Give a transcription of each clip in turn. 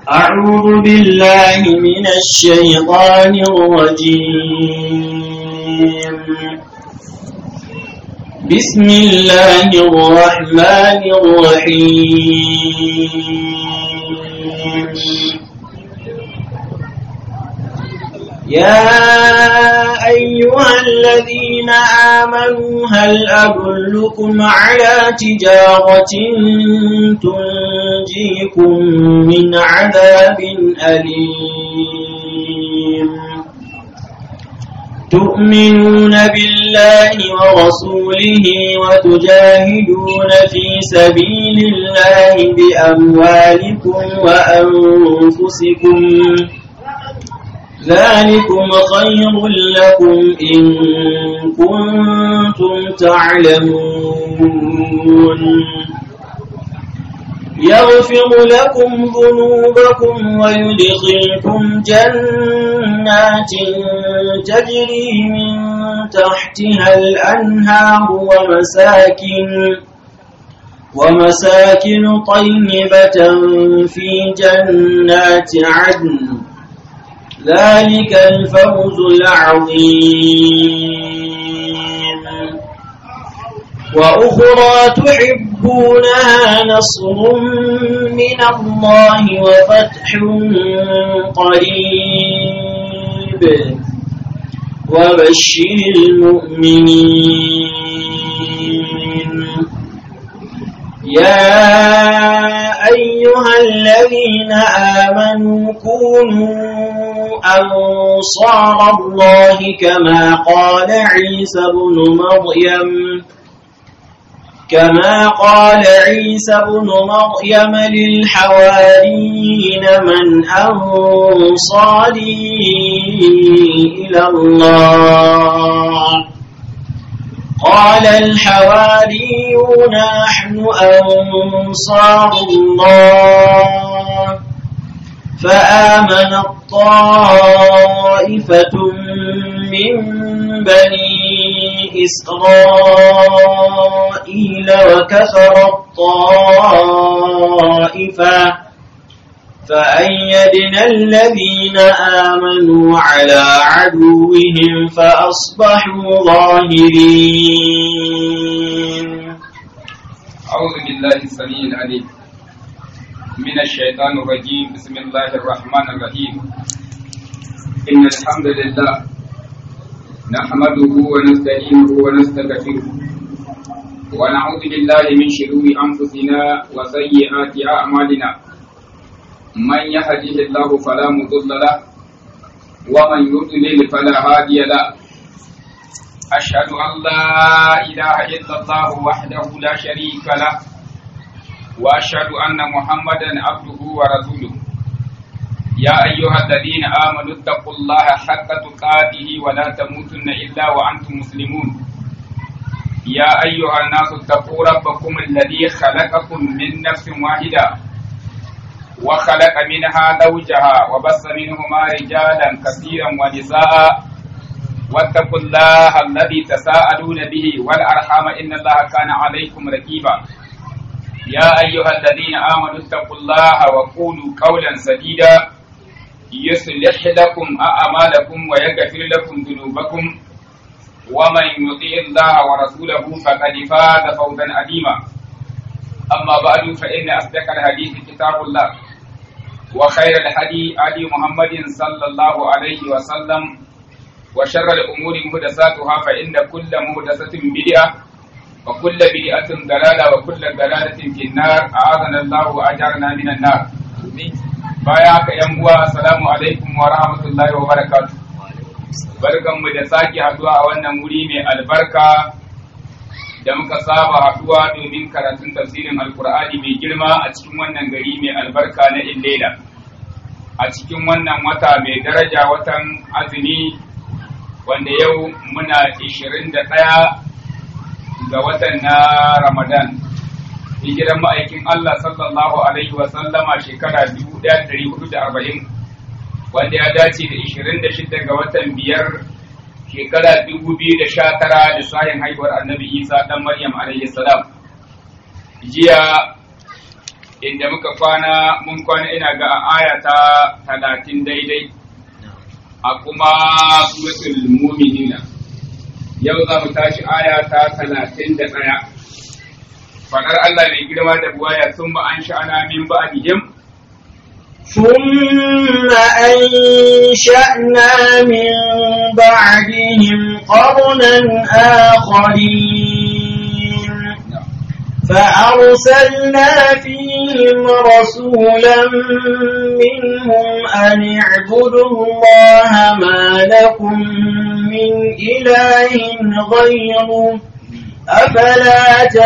أعوذ بالله من الشيطان الرجيم بسم الله الرحمن الرحيم يا أيها الذين آمنوا هل أدلكم على تجارة تنجيكم من عذاب أليم تؤمنون بالله ورسوله وتجاهدون في سبيل الله بأموالكم وأنفسكم ذلكم خير لكم إن كنتم تعلمون يغفر لكم ذنوبكم ويدخلكم جنات تجري من تحتها الأنهار ومساكن ومساكن طيبة في جنات عدن ذلك الفوز العظيم وأخرى تحبونها نصر من الله وفتح قريب وبشر المؤمنين يا أيها الذين آمنوا كونوا أنصار الله كما قال عيسى بن مريم كما قال عيسى بن مريم للحواريين من أنصاري إلى الله قال الحواريون نحن أنصار الله فآمن طائفة من بني إسرائيل وكفر الطائفة فأيدنا الذين آمنوا على عدوهم فأصبحوا ظاهرين أعوذ بالله السميع العليم من الشيطان الرجيم بسم الله الرحمن الرحيم إن الحمد لله نحمده ونستعينه ونستغفره ونعوذ بالله من شرور أنفسنا وسيئات أعمالنا من يهده الله فلا مضل له ومن يضلل فلا هادي له أشهد أن لا إله إلا الله وحده لا شريك له وأشهد أن محمدا عبده ورسوله يا أيها الذين آمنوا اتقوا الله حق تقاته ولا تموتن إلا وأنتم مسلمون يا أيها الناس اتقوا ربكم الذي خلقكم من نفس واحدة وخلق منها زوجها وبث منهما رجالا كثيرا ونساء واتقوا الله الذي تساءلون به والأرحام إن الله كان عليكم رقيبا يا أيها الذين آمنوا اتقوا الله وقولوا قولا سديدا يصلح لكم أعمالكم ويغفر لكم ذنوبكم ومن يطيع الله ورسوله فقد فاز فوزا عظيما أما بعد فإن أصدق الحديث كتاب الله وخير الهدي هدي محمد صلى الله عليه وسلم وشر الأمور محدثاتها فإن كل محدثة بدعة وكل بدعة ضلالة وكل ضلالة في النار أعاذنا الله وأجارنا من النار baya haka yan uwa assalamu alaikum wa rahmatullahi wa barakatuh barkanmu da sake haduwa a wannan wuri mai albarka da muka saba haduwa domin karatun tafsirin alkur'ani mai girma a cikin wannan gari mai albarka na illela a cikin wannan wata mai daraja watan azumi wanda yau muna 21 ga watan na ramadan hijiran ma'aikin Allah sallallahu alaihi wa sallama shekara 1440 wanda ya dace da 26 ga watan biyar shekara 2019 lissafin haihuwar annabi isa dan maryam alaihi salam jiya inda muka kwana mun kwana ina ga a aya ta talatin daidai a kuma suratul mu'minina yau za mu tashi aya ta talatin da ɗaya faɗar Allah mai girma da buwaya sun ba an sha'ana min ba'dihim ثم أنشأنا من بعدهم قرنا آخرين فأرسلنا فيهم رسولا منهم أن اعبدوا الله ما لكم من إله غيره أفلا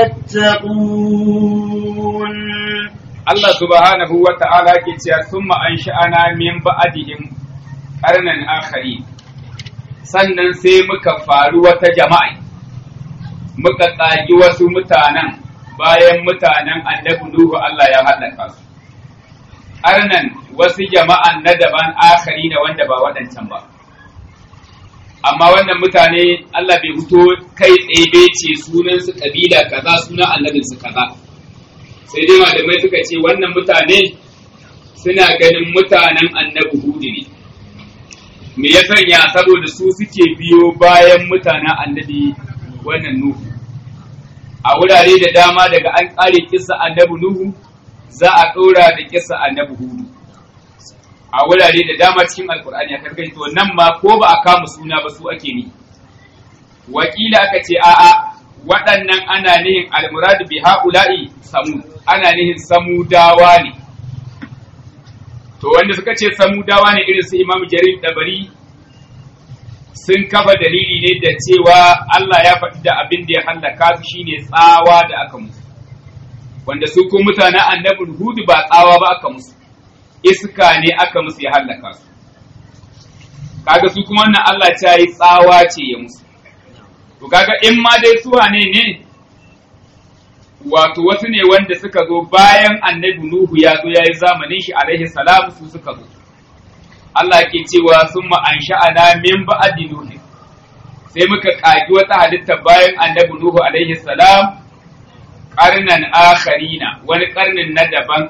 تتقون Allah subhanahu wa ta'ala ke cewa sun an sha'ana min ba'adihim ƙarnan akhari sannan sai muka faru wata jama'a muka ƙagi wasu mutanen bayan mutanen annabi Nuhu Allah ya hallaka su ƙarnan wasu jama'an na daban akhari da wanda ba waɗancan ba amma wannan mutane Allah bai fito kai tsaye bai ce sunansu ƙabila kaza sunan annabinsu kaza sai dai malamai suka ce wannan mutane suna ganin mutanen annabi hudu ne me ya sanya saboda su suke biyo bayan mutanen annabi wannan nuhu a wurare da dama daga an ƙare kisa annabi nuhu za a ɗora da kisa annabi hudu a wurare da dama cikin alkur'ani a karkai to nan ma ko ba a kama suna ba su ake ni wakila aka ce a'a waɗannan ana nihin almuradu bi ha'ula'i samud ana nihin samudawa ne to wanda suka ce samudawa ne irin su imam jarir dabari sun kafa dalili ne da cewa Allah ya faɗi da abin da ya hallaka su shine tsawa da aka musu wanda su ko mutanen annabin hudu ba tsawa ba aka musu iska ne aka musu ya hallaka su kaga su kuma wannan Allah ya yi tsawa ce ya musu to kaga in ma dai su ne ne wato wasu ne wanda suka zo bayan annabi Nuhu ya zo yayi zamanin shi alaihi salam su suka zo Allah ke cewa summa ansha'ana min ba'di Nuhu sai muka kagi wata halitta bayan annabi Nuhu alaihi salam karnan akharina wani karnin na daban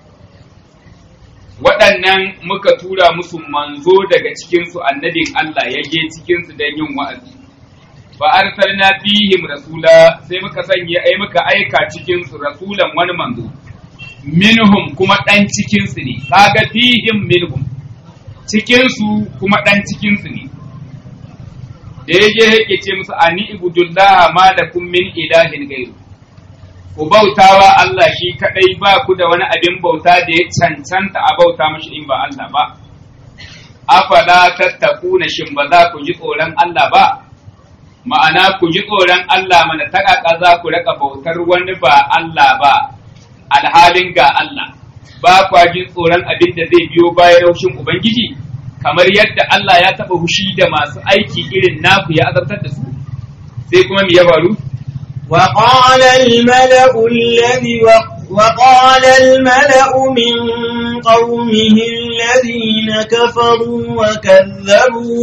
waɗannan muka tura musu manzo daga cikinsu annabin Allah ya je cikinsu don yin wa'azi fa arsalna fihim rasula sai muka sanya ai muka aika cikin su rasulan wani manzo minhum kuma dan cikin su ne kaga fihim minhum cikin su kuma dan cikin su ne da yaje yake ce musu ani ibudullah ma lakum min ilahin gairu ku bautawa Allah shi kadai ba ku da wani abin bauta da ya cancanta a bauta mashi in ba Allah ba afala tattakuna shin ba za ku ji tsoron Allah ba ma'ana ku ji tsoron Allah mana taƙaƙa za ku raka bautar wani ba Allah ba alhalin ga Allah ba kwa jin tsoron abin da zai biyo bayan raushin Ubangiji kamar yadda Allah ya taɓa hushi da masu aiki irin naku ya azabtar da su sai kuma me ya faru وقال الملأ الذي وقال الملأ من قومه الذين كفروا وكذبوا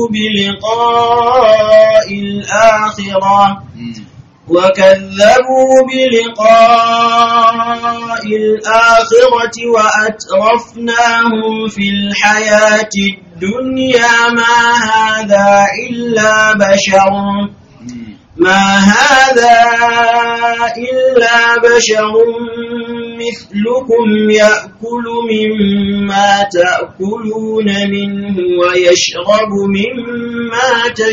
بلقاء الآخرة وكذبوا بلقاء الآخرة وأترفناهم في الحياة الدنيا ما هذا إلا بشر ما هذا إلا بشر مثلكم يأكل مما تأكلون منه ويشرب مما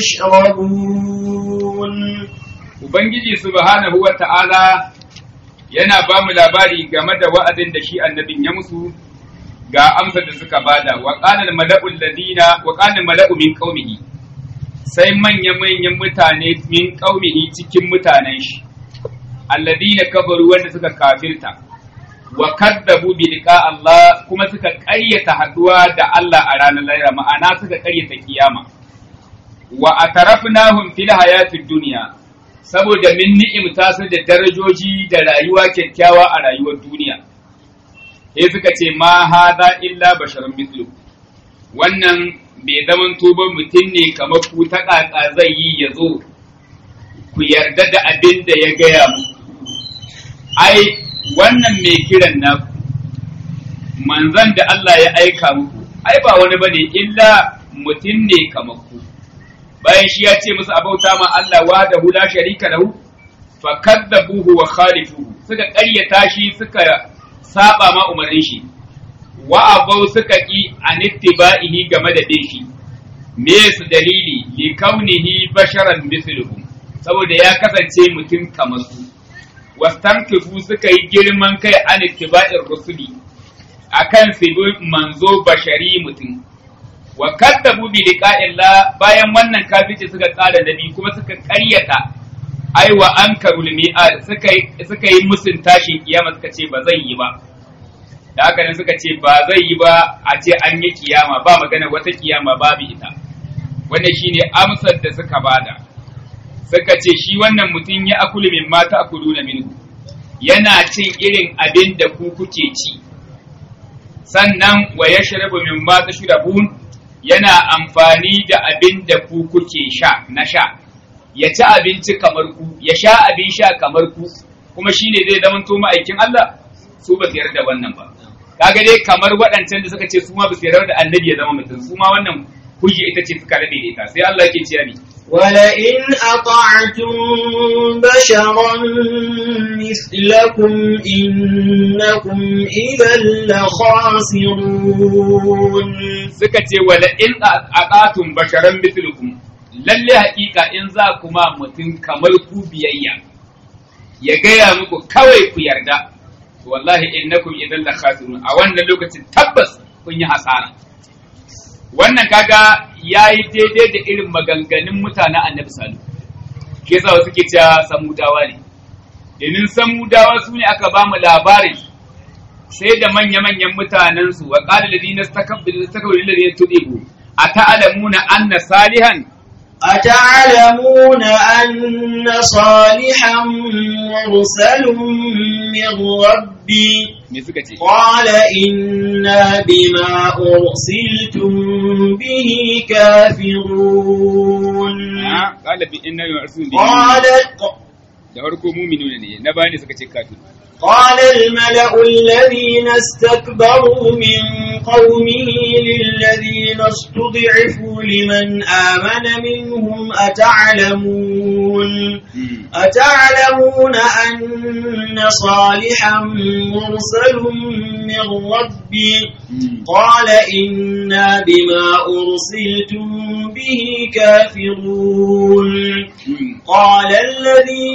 تشربون Ubangiji subhanahu wa ta'ala yana ba mu labari game da wa'azin da shi annabin ya musu ga amsar da suka bada wa qala mala'ul ladina wa qala mala'u min qaumihi sai manya-manyan mutane min qaumihi cikin mutanen shi alladina kafaru wanda suka kafirta wa kaddabu bi liqa Allah kuma suka ƙaryata haduwa da Allah a ranar lahira ma'ana suka ƙaryata kiyama wa atarafnahum fil hayatid dunya saboda min ni'imta su da darajoji da rayuwa kyakkyawa a rayuwar duniya sai suka ce ma hada illa basharun mithlu wannan bai zaman tuban mutum ne kamar ku ta ƙaƙa zai yi ya zo ku yarda da abin da ya gaya mu ai wannan mai kiran na manzon da Allah ya aika muku ai ba wani bane illa mutum ne kamar ku bayan shi ya ce musu abauta ma Allah wa da hula sharika lahu fa kadzabuhu wa khalifuhu suka ƙaryata shi suka saba ma umarnin shi wa abau suka ki an ittiba'ihi game da bin shi me su dalili li kaunihi basharan mithluhum saboda ya kasance mutum kamar su wastankifu suka yi girman kai an ittiba'ir rusuli akan su bi manzo bashari mutum wa kaddabu bi liqa'illah bayan wannan kafirci suka tsara nabi kuma suka ƙaryata ai wa ankarul mi'ad suka yi suka yi musun tashin kiyama suka ce ba zai yi ba da haka nan suka ce ba zai yi ba a ce an yi kiyama ba magana wata kiyama babu ita wannan shine amsar da suka bada suka ce shi wannan mutum ya akulu min mata akuluna minhu yana cin irin abin da ku kuke ci sannan wa yashrabu min ma tashrabun yana amfani da abin da ku kuke sha na sha ya ci abinci kamar ku ya sha abin sha kamar ku kuma shine zai zama to ma'aikin Allah su ba su yarda wannan ba kaga dai kamar waɗancan da suka ce su ma ba su yarda da annabi ya zama mutum su ma wannan hujja ita ce suka rabe da ita sai Allah yake cewa ni ولئن أطعتم بشرا مثلكم إنكم إذا لخاسرون suka ce wala in aqatum basharan mithlukum lalle haƙiƙa in za kuma mutum kamar ku biyayya ya gaya muku kawai ku yarda wallahi innakum idan la khasirun a wannan lokacin tabbas kun yi hasara wannan kaga yayi daidai da irin maganganun mutanen annabi salu ke yasa wasu ke cewa samudawa ne domin samudawa su ne aka ba mu labarin sai da manya-manyan mutanensu wa ƙala ladina stakabbiru stakabbiru ladina tudibu ata'lamuna anna salihan أتعلمون أن صالحا مرسل من ربي me suka ce قال إنا بما أرسلتم به كافرون Ah, qala bi inna yu'arsun bi قال da farko mu'minuna ne na bani suka ce kafir قال الملأ الذين استكبروا من قومه للذين استضعفوا لمن آمن منهم أتعلمون أتعلمون أن صالحا مرسل من ربي قال إنا بما أرسلتم به كافرون قال الذي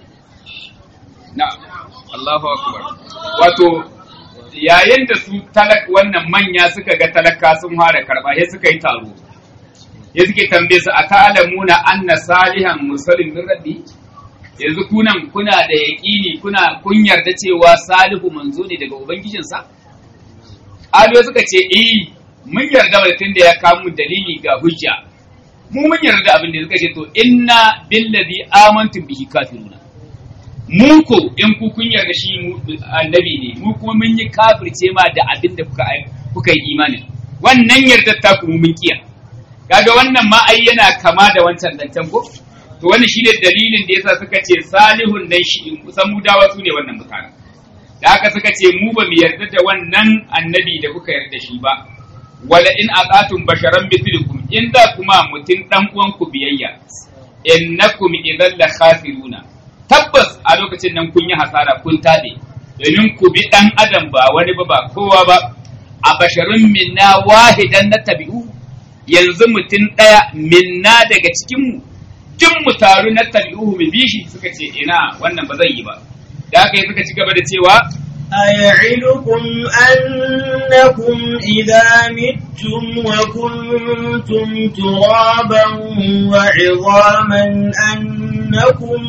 na'am Allahu akbar wato yayin da su talak wannan manya suka ga talaka sun fara karba sai suka yi taro sai suke tambaye su ata'lamuna anna salihan mursalin min rabbi yanzu kunan kuna da yaƙini kuna kun yarda cewa salihu manzo ne daga ubangijinsa Aliyo suka ce eh mun yarda da tunda ya kawo mu dalili ga hujja mu mun yarda da abin da suka ce to inna billazi amantum bihi kafiruna mu ko in ku kun yarda shi mu annabi ne mu kuma mun yi kafirce ma da abin da kuka kuka yi imani wannan yardar ta ku mun kiya kaga wannan ma ai yana kama da wancan zancen ko to wannan shine dalilin da yasa suka ce salihun nan shi kusan mudawa su ne wannan mutane da haka suka ce mu ba mu yarda da wannan annabi da kuka yarda shi ba wala in aqatum basharan mithlukum in da kuma mutum dan uwan ku biyayya innakum idan la khasiruna tabbas a lokacin nan kun yi hasara kun tabe domin ku bi dan adam ba wani ba ba kowa ba a basharun minna wahidan na tabi'u yanzu mutum ɗaya minna daga cikin mu duk mu taru na tabi'u mu bi shi suka ce ina wannan ba zai yi ba da haka suka ci gaba da cewa أيعدكم أنكم إذا متم وكنتم ترابا وعظاما أنكم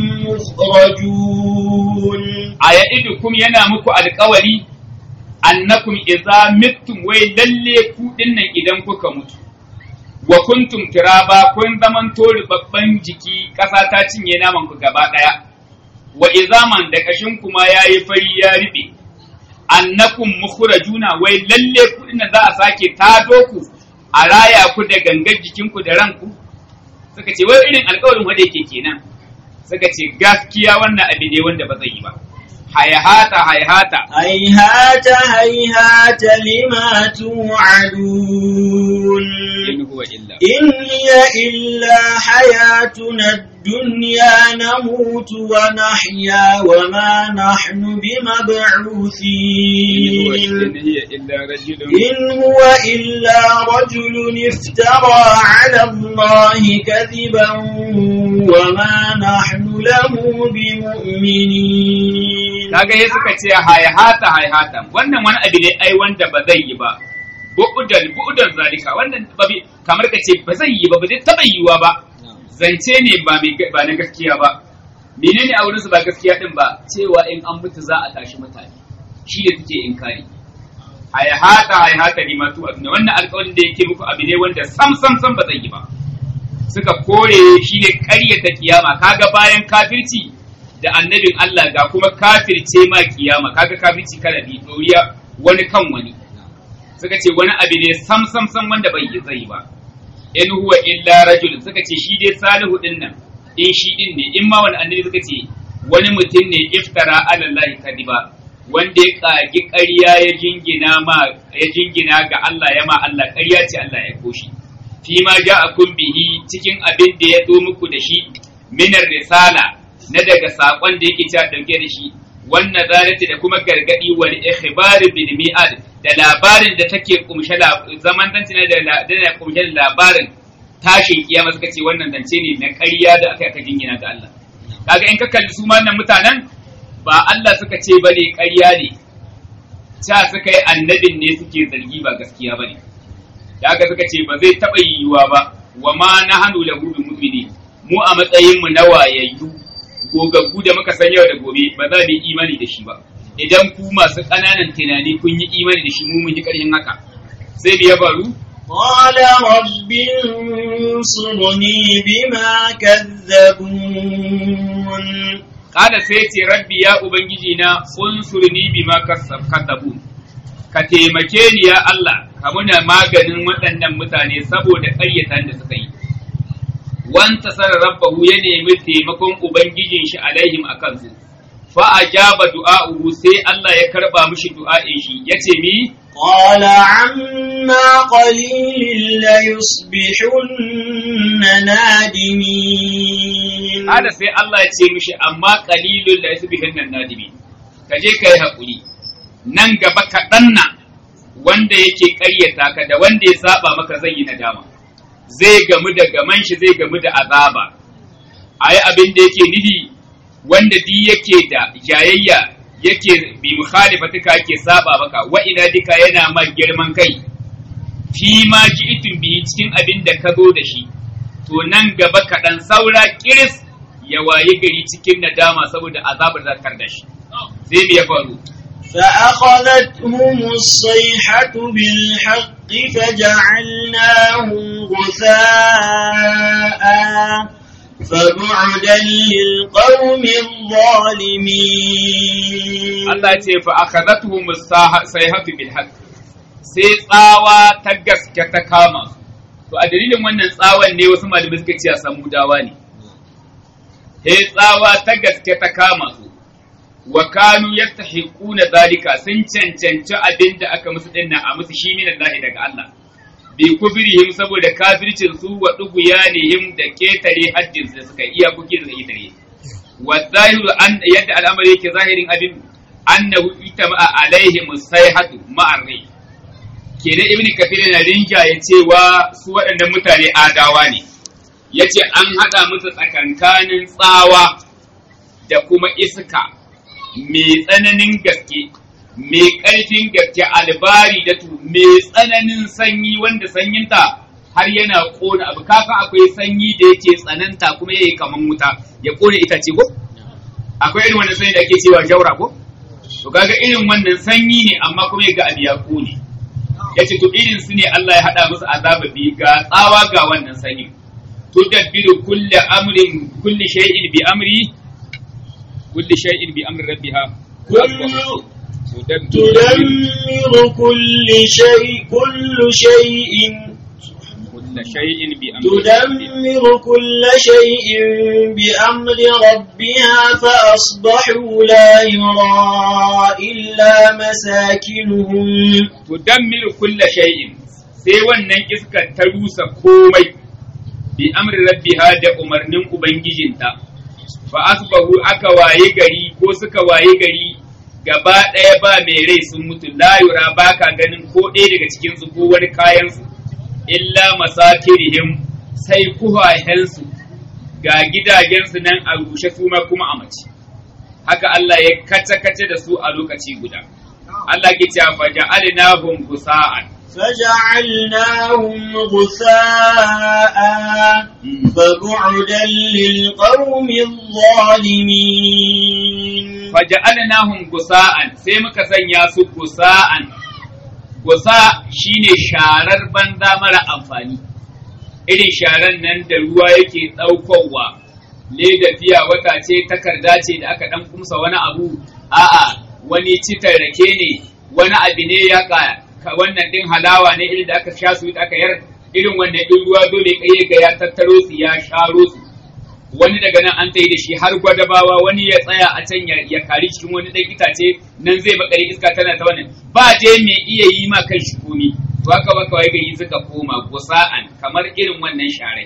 مخرجون a ya'idukum yana muku alkawari annakum idza mittum wai lalle ku dinnan idan kuka mutu wa kuntum turaba kun zaman tori babban jiki ƙasa ta cinye naman ku gaba ɗaya wa izaman da kashin kuma yayi fari ya riɓe annakum mukhrajuna wai lalle ku dinnan za a sake tado ku a raya ku da gangar jikinku da ranku suka ce wai irin alkawarin wanda yake kenan suka ce gaskiya wannan abin ne wanda ba zai yi ba hayhata hayhata هيهات هيهات لما توعدون in huwa illa إن هي إلا حياتنا الدنيا نموت ونحيا وما نحن بمبعوثين in hiya illa rajulun إن هو إلا رجل افترى على الله كذبا وما نحن له بمؤمنين kaga ya suka ce hayhata hayhata wannan wani abu ne ai wanda ba zai yi ba bu'udan bu'udan zalika wannan ba bi- kamar ka ce ba zai yi ba ba zai taba yiwa ba zance ne ba mai ba na gaskiya ba menene a wurinsu ba gaskiya din ba cewa in an mutu za a tashi mutane shi ne suke inkari hayhata hayhata limatu aduna wannan alƙawarin da yake muku abu ne wanda sam sam sam ba zai yi ba suka kore shi ne ƙaryata kiyama kaga bayan kafirci da annabin Allah ga kuma kafirce ma kiyama kaga kafirci kala bi doriya wani kan wani suka ce wani abu ne sam sam sam wanda bai yi zai ba in huwa illa rajul suka ce shi dai salihu din nan in shi din ne in ma wani annabi suka ce wani mutum ne iftara ala Allah kadiba wanda ya kagi ƙarya ya jingina ma ya jingina ga Allah ya ma Allah ƙarya ce Allah ya koshi fi ma ja'akum bihi cikin abin da ya zo muku da shi minar risala na daga sakon da yake cewa dauke da shi wannan zalati da kuma gargadi wal ikhbar bil mi'ad da labarin da take kumshe zaman danci da da kumshe labarin tashin kiyama suka ce wannan zance ne na ƙarya da aka aka jingina ga Allah kaga in ka kalli su ma nan mutanen ba Allah suka ce bane ƙarya ne ta suka yi annabin ne suke zargi ba gaskiya bane da haka suka ce ba zai taɓa yiwuwa ba wa ma na hannu lahu bi mu'mini mu a matsayin mu na wayayyu gogaggu da muka san yau da gobe ba za mu yi imani da shi ba idan ku masu ƙananan tunani kun yi imani da shi mu mun yi ƙarfin haka sai me ya faru قال رب انصرني بما كذبون kada sai ce rabbi ya ubangiji na unsurni bima kasabun ka taimake ni ya Allah ka muna maganin waɗannan mutane saboda ƙaryatan da suka yi wanta sarar rabbahu ya nemi taimakon ubangijin shi alaihim a kansu fa ajaba du'a'uhu sai Allah ya karba mishi du'a'in shi yace mi قال عما قليل ليصبحن نادمين kada sai Allah ya ce mishi amma qalilul la yasbihin nan nadimi ka je kai hakuri nan gaba kaɗan na wanda yake ƙaryata ka da wanda ya saba maka zai yi nadama zai gamu da gaman shi zai gamu da azaba ayi abin da yake nufi wanda di yake da jayayya yake bi mukhalifatika yake saba maka wa ina dika yana ma girman kai fi ma ji'tum bihi cikin abin da ka zo da shi to nan gaba kaɗan saura kiris ya wayi gari cikin nadama saboda azabar zakar da shi sai me ya faru فأخذتهم الصيحة بالحق فجعلناهم غثاء فبعدا للقوم الظالمين Allah ce fa akhadathum sayhatu bil haqq sai tsawa ta gaske ta kama su to a dalilin wannan tsawon ne wasu malamai suka ce samudawa ne sai tsawa ta gaske ta kama su wa kanu yastahiquna zalika sun cancanci abin da aka musu dinnan a musu shi min Allah daga Allah bi kufrihim saboda kafircin su wa duguyanihim da ketare haddin su da suka iya kuki da ketare wa zahiru an yadda al'amari yake zahirin abin annahu itama alaihim sayhatu ma'arri kenan ibn kafir na rinjaye cewa su waɗannan mutane adawa ne yace an hada musu tsakankanin tsawa da kuma iska mai tsananin gaske mai ƙarfin gaske albari da tu mai tsananin sanyi wanda sanyinta har yana ƙona abu kasan akwai sanyi da yake tsananta kuma yayi kaman wuta ya ƙone itace ko akwai irin wannan sanyi da ake cewa jaura ko to kaga irin wannan sanyi ne amma kuma ga abu ya ƙone yace to irin su ne Allah ya hada musu azaba bi ga tsawa ga wannan sanyi tudabbiru kulli amrin kulli shay'in bi amri kulli shay'in bi amri rabbiha تدمر كل شيء كل شيء كل kulla shay'in bi تدمر كل شيء بأمر ربها فأصبحوا لا يرى إلا مساكنهم tudammiru kulla shay'in sai wannan iskar ta rusa komai bi amri rabbiha da umarnin ubangijinta fa asbahu aka waye gari ko suka waye gari gaba ɗaya ba mai rai sun mutu la yura baka ganin ko ɗaya daga cikin su ko wani kayan su illa masakirihim sai kuhahensu ga gidajensu nan a rushe su ma kuma a mace haka Allah ya kace-kace da su a lokaci guda Allah ke cewa fa ja'alnahum gusa'an فجعلناهم غثاء فبعدا للقوم الظالمين fa ja'alnahum gusa'an sai muka sanya su gusa'an gusa shine sharar banza mara amfani irin sharar nan da ruwa yake ɗaukowa leda fiya wata ce takarda ce da aka ɗan kumsa wani abu a'a wani citar rake ne wani abu ne ya ka ka- wannan ɗin halawa ne irin da aka sha su aka yar irin wannan ɗin ruwa dole kai ga ya tattaro su ya sharo su wani daga nan an tayi da shi har gwadabawa wani ya tsaya a can ya, ya kari cikin wani ɗan itace nan zai bakari iska tana ta wannan ba dai mai iya yi ma kan shi komi to haka baka wai gari suka koma gusa'an kamar irin wannan sharai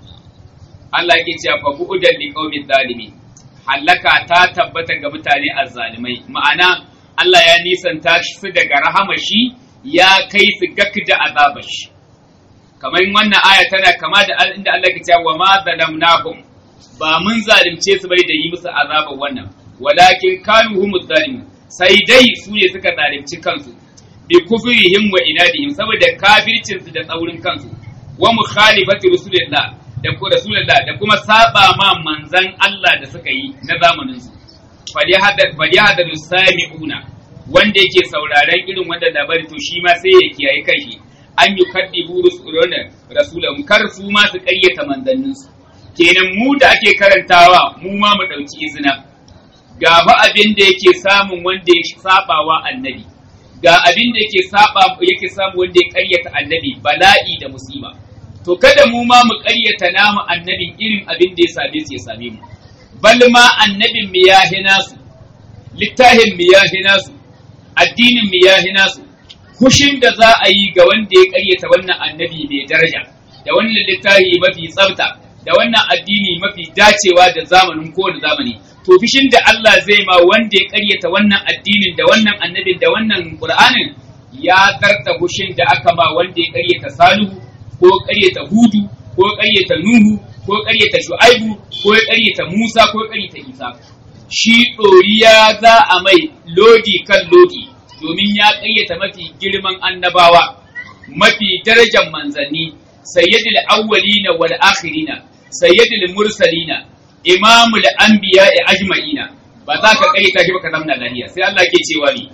Allah yake cewa fa bu'udan li qaumin zalimi halaka ta tabbata ga mutane azzalimai ma'ana Allah ya nisanta su daga rahama shi ya kai su gakda azabar shi kamar wannan aya tana kama da al- inda Allah ke cewa wa ma zalamnahum ba mun zalunce su bai da yi musu azabar wannan walakin kanu humuz zalimun sai dai su ne suka zalunci kansu bi kufrihim wa inadihim saboda kafircin su da tsaurin kansu wa mukhalifati rasulillah da ko rasulillah da kuma saba ma manzan Allah da suka yi na zamanin su falyahadar sami'una wanda yake sauraren irin wanda labari to shi ma sai ya kiyaye kanshi an yi kaddibu rasulan kar su ma su ƙaryata manzanninsu kenan mu da ake karantawa mu ma mu ɗauki izina ga fa abin da yake samun wanda ya sabawa annabi ga abin da yake saba yake samu wanda ya ƙaryata annabi bala'i da musiba to kada mu ma mu ƙaryata namu annabin irin abin da ya same su ya same mu bal ma annabin mu ya hina su littafin mu ya hina su addinin mu ya hina su kushin da za a yi ga wanda ya ƙaryata wannan annabi mai daraja da wannan littafi mafi tsafta da wannan addini mafi dacewa da zamanin kowane zamani to fishin da Allah zai ma wanda ya ƙaryata wannan addinin da wannan annabin da wannan Qur'anin ya zarta hushin da aka ma wanda ya ƙaryata Salihu ko ƙaryata Hudu ko ƙaryata Nuhu ko ƙaryata Shu'aibu ko ya ƙaryata Musa ko ƙaryata Isa shi ɗoriya za a mai lodi kan lodi domin ya ƙayyata mafi girman annabawa mafi darajar manzanni sayyidul awwalina wal akhirina sayyidul mursalina imamul anbiya'i ajma'ina ba za ka ƙayyata shi ba ka zamna lahiya sai Allah ke cewa ni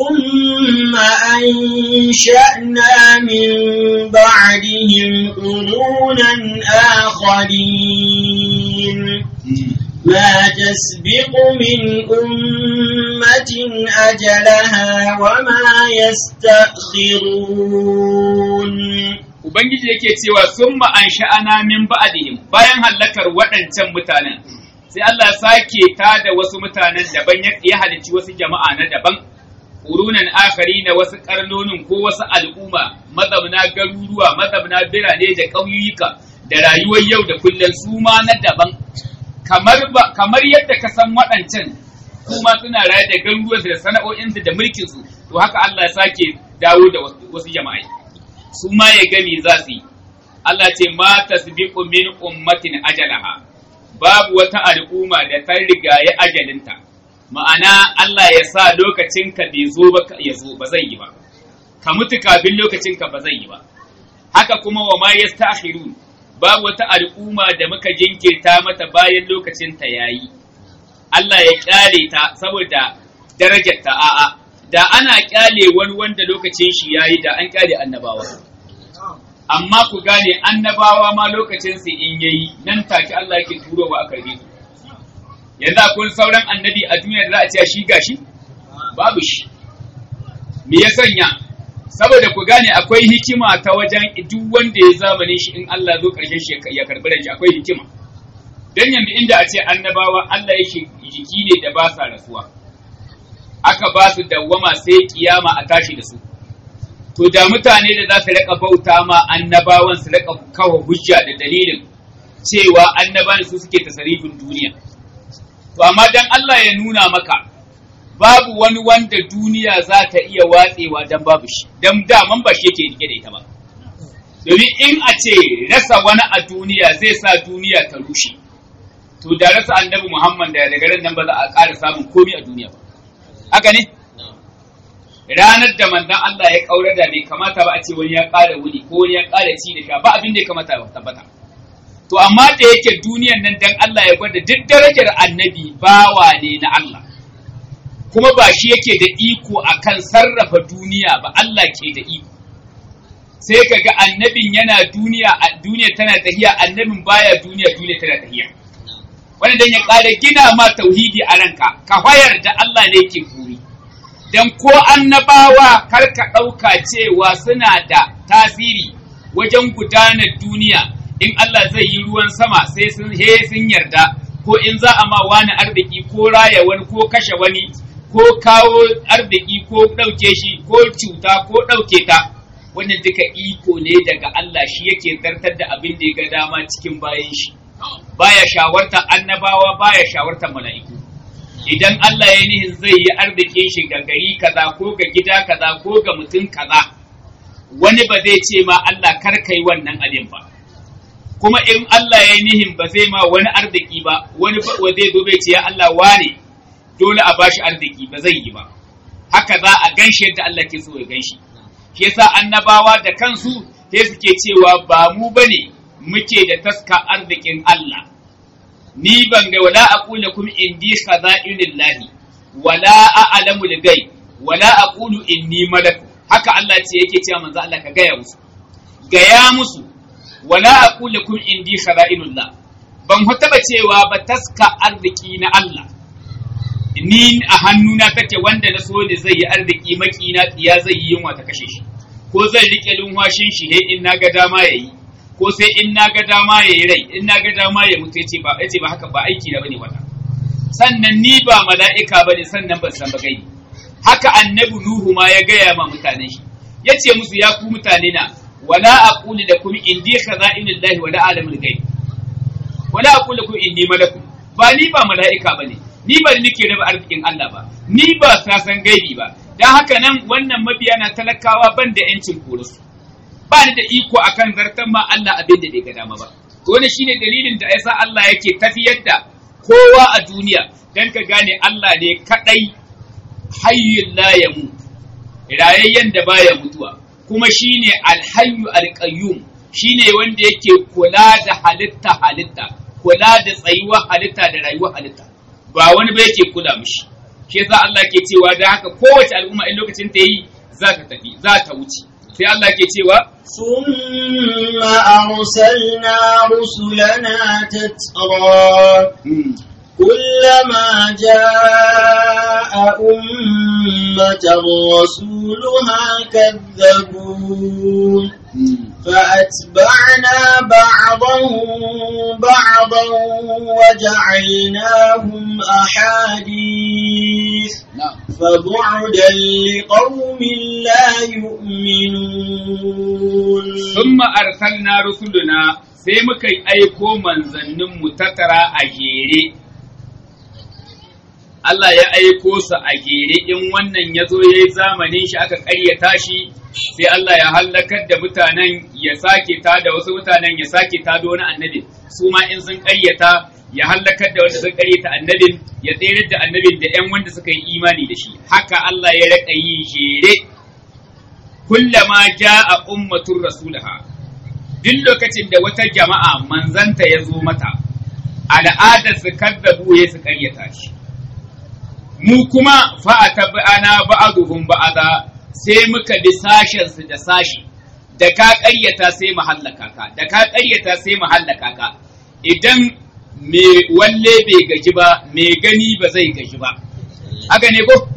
ثم أنشأنا من بعدهم قرونا آخرين ما تسبق من أمة أجلها وما يستأخرون Ubangiji yake cewa sun an sha'ana min ba'dihim bayan hallakar waɗancan mutanen sai Allah sake ta da wasu mutanen daban ya halicci wasu jama'a na daban ƙurunan akari na wasu ƙarnonin ko wasu al'umma mazabna garuruwa mazabna birane da ƙauyuka da rayuwar yau da kullum su ma na daban kamar ba kamar yadda ka san waɗancan kuma suna raye da garuruwansu da sana'o'insu da mulkinsu to haka Allah ya sake dawo da wasu jama'a su ma ya gani za su yi Allah ce ma tasbiqu min ummatin ajalaha babu wata al'umma da ta rigaye ajalinta ma'ana Allah ya sa lokacin ka bai zo ba ya zo ba zai yi ba ka mutu kafin lokacin ka ba zai yi ba haka kuma wa ma yastakhirun babu wata al'umma da muka jinkirta mata bayan lokacin ta yayi Allah ya kyale ta saboda darajar ta a'a da ana kyale wani wanda lokacin shi yayi da an kyale annabawa amma ku gane annabawa ma lokacin su in yayi nan take Allah yake turowa a karbe su yanzu akwai sauran annabi a duniya da za a ce shi gashi babu shi me ya sanya saboda ku gane akwai hikima ta wajen duk wanda ya zamanin shi in Allah zo karshen shi ya karbi da shi akwai hikima dan yanzu inda a ce annabawa Allah yake jiki ne da ba sa rasuwa aka ba su dawwama sai kiyama a tashi da su to da mutane da za su rika bauta ma annabawan su rika kawo hujja da dalilin cewa annabawan su suke tasarifin duniya to amma dan Allah ya nuna maka babu wani wanda duniya za ta iya watsewa dan babu shi dan daman ba shi yake rike da ita ba domin in a ce rasa wani a duniya zai sa duniya ta rushe to da rasa annabi Muhammad da daga ran nan ba za a ƙara samun komai a duniya ba haka ne ranar da manzon Allah ya kaura da bai kamata ba a ce wani ya ƙara wuni ko wani ya ƙara ci da sha ba abin da ya kamata ba tabbata to amma da yake duniyan nan dan Allah ya gwada duk darajar annabi bawa ne na Allah kuma ba shi yake da iko akan sarrafa duniya ba Allah ke da iko sai ka ga annabin yana duniya a duniya tana tahiya annabin baya duniya duniya tana tahiya wani dan ya ƙara gina ma tauhidi a ranka ka wayar da Allah ne ke kuri dan ko annabawa kar ka ɗauka cewa suna da tasiri wajen gudanar duniya in Allah zai yi ruwan sama sai sun he sun yarda ko in za a ma wani arziki ko raya wani ko kashe wani ko kawo arziki ko ɗauke shi ko cuta ko ɗauke ta wannan duka iko ne daga Allah shi yake zartar da abin da ya ga dama cikin bayan shi baya shawartar annabawa baya shawartar mala'iku idan Allah ya nihin zai yi arzikin shi ga gari kaza ko ga gida kaza ko ga mutum kaza wani ba zai ce ma Allah kar kai wannan abin ba kuma in Allah ya nihin ba zai ma wani arziki ba wani ba zai zo bai ce ya Allah wane dole a bashi arziki ba zai yi ba haka za a ganshi yadda Allah ke so ya ganshi shi yasa annabawa da kansu sai suke cewa ba mu bane muke da taska arzikin Allah ni ban ga wala aqulu kum indi khaza'inillahi wala a'lamu al-ghaib wala aqulu inni malak haka Allah ce yake cewa manzo Allah ka gaya musu gaya musu wala aqulu kum indi khaza'inullah ban taba cewa ba taska arziki na Allah ni a hannuna take wanda na so da zai yi arziki makina tsiya zai yi yunwa ta kashe shi ko zai rike lunwashin shi he in naga dama yayi ko sai in naga dama yayi rai in naga dama ya mutu yace ba yace ba haka ba aiki da bane wata sannan ni ba mala'ika bane sannan ban san ba gaibi haka annabi nuhu ma ya gaya ma mutanen shi yace musu ya ku mutane na wala aqulu lakum indi khaza'inillahi wala alamul ghaib wala aqulu lakum inni malakun ba ni ba mala'ika bane ni ba nake raba arzikin Allah ba ni ba sasan gaibi ba dan haka nan wannan mabiya na talakawa ban da yancin korusu ba ni da iko akan zartan ma Allah abin da bai ga dama ba to wannan shine dalilin da yasa Allah yake tafiyar da kowa a duniya dan ka gane Allah ne kadai hayyul la yamu rayayyen da baya mutuwa kuma shine alhayyu alqayyum shine wanda yake kula da halitta halitta kula da tsayuwar halitta da rayuwar halitta ba wani ba yake kula mishi shi yasa Allah ke cewa da haka kowace al'umma in lokacin ta yi za ta tafi za ta wuce sai Allah ke cewa ثم أرسلنا رسلنا تترى كلما جاء أمة رسولها كذبون فأتبعنا بعضهم بعضا وجعلناهم أحاديث فبعدا لقوم لا يؤمنون ثم أرسلنا رسلنا sai muka yi aiko manzanninmu tattara a jere Allah ya aiko su a gere in wannan ya zo ya yi zamanin shi aka ƙaryata shi sai Allah ya hallakar da mutanen ya sake ta da wasu mutanen ya sake ta da wani annabi su ma in sun ƙaryata ya hallakar da wanda sun ƙaryata annabin ya tsere da annabin da ƴan wanda suka yi imani da shi haka Allah ya raka yi jere kullama ja'a ummatur rasulaha duk lokacin da wata jama'a manzanta ya zo mata al'adar su kaddabu ya su ƙaryata shi mu kuma fa'ata ba'ana ba'aduhum ba'ada sai muka bi sashen su da sashi da ka ƙaryata sai mu hallaka ka da ka ƙaryata sai mu hallaka ka idan me walle bai gaji ba me gani ba zai gaji ba haka ne ko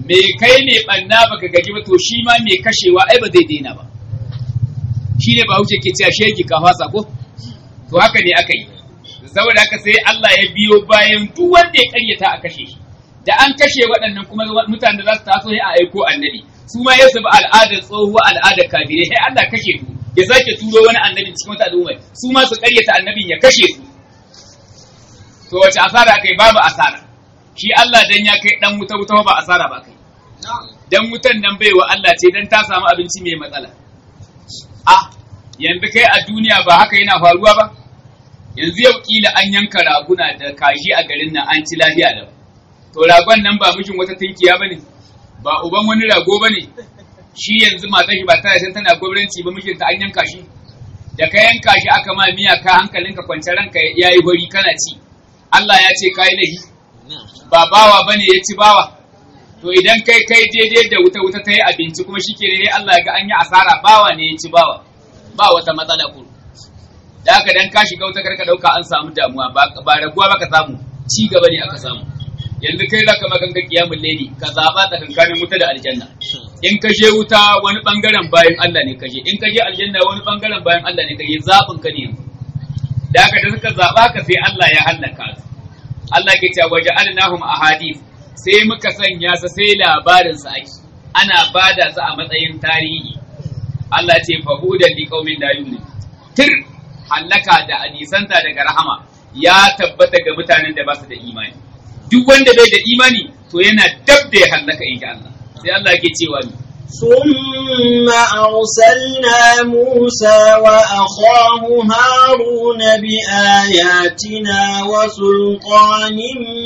me kai ne banna baka gaji ba to shi ma me kashewa ai ba zai daina ba shine ba hauce ke cewa shegi ka fasa ko to haka ne aka yi saboda haka sai Allah ya biyo bayan duk wanda ya karyata a kashe shi da an kashe waɗannan kuma mutanen da za su taso ya aiko annabi su ma ya bi al'adar tsohuwa al'adar kabirai sai Allah kashe su ya sake turo wani annabi cikin wata al'umma su ma su karyata annabin ya kashe su to wace asara kai babu asara shi Allah dan ya kai dan wuta wuta ba asara ba kai dan wutan nan bai wa Allah ce dan ta samu abinci mai matsala ah yanzu kai a duniya ba haka yana faruwa ba yanzu yau kila an yanka raguna da kaji a garin nan an ci lafiya da to ragon nan ba mijin wata tinkiya bane ba uban wani rago bane shi yanzu matan shi ba tana san tana gwamnati ba mijinta an yanka shi da ka yanka shi aka ma miya ka hankalinka kwance ranka yayi hori kana ci Allah ya ce kai lahi ba bawa bane ya ci bawa to idan kai kai daidai da wuta wuta ta yi abinci kuma shi ke ne Allah ga an yi asara bawa ne ya ci bawa ba wata matsala ku da haka dan ka shiga wuta karka dauka an samu damuwa ba raguwa ba ka samu ci gaba ne aka samu yanzu kai zaka maganka kiyamul laili ka zaba tsakankanin wuta da aljanna in ka je wuta wani bangaren bayan Allah ne ka je in ka je aljanna wani bangaren bayan Allah ne ka je zabin ka ne da haka da suka zaba ka sai Allah ya halaka su Allah ke cewa waja'alnahum ahadith sai muka sanya sa sai labarin sa ake ana bada su a matsayin tarihi Allah ce fahudan li qaumin la yu'min tir halaka da anisanta daga rahama ya tabbata ga mutanen da ba su da imani duk wanda bai da imani to yana dab da ya halaka in Allah sai Allah yake cewa ni ثم أرسلنا موسى وأخاه هارون بآياتنا وسلطان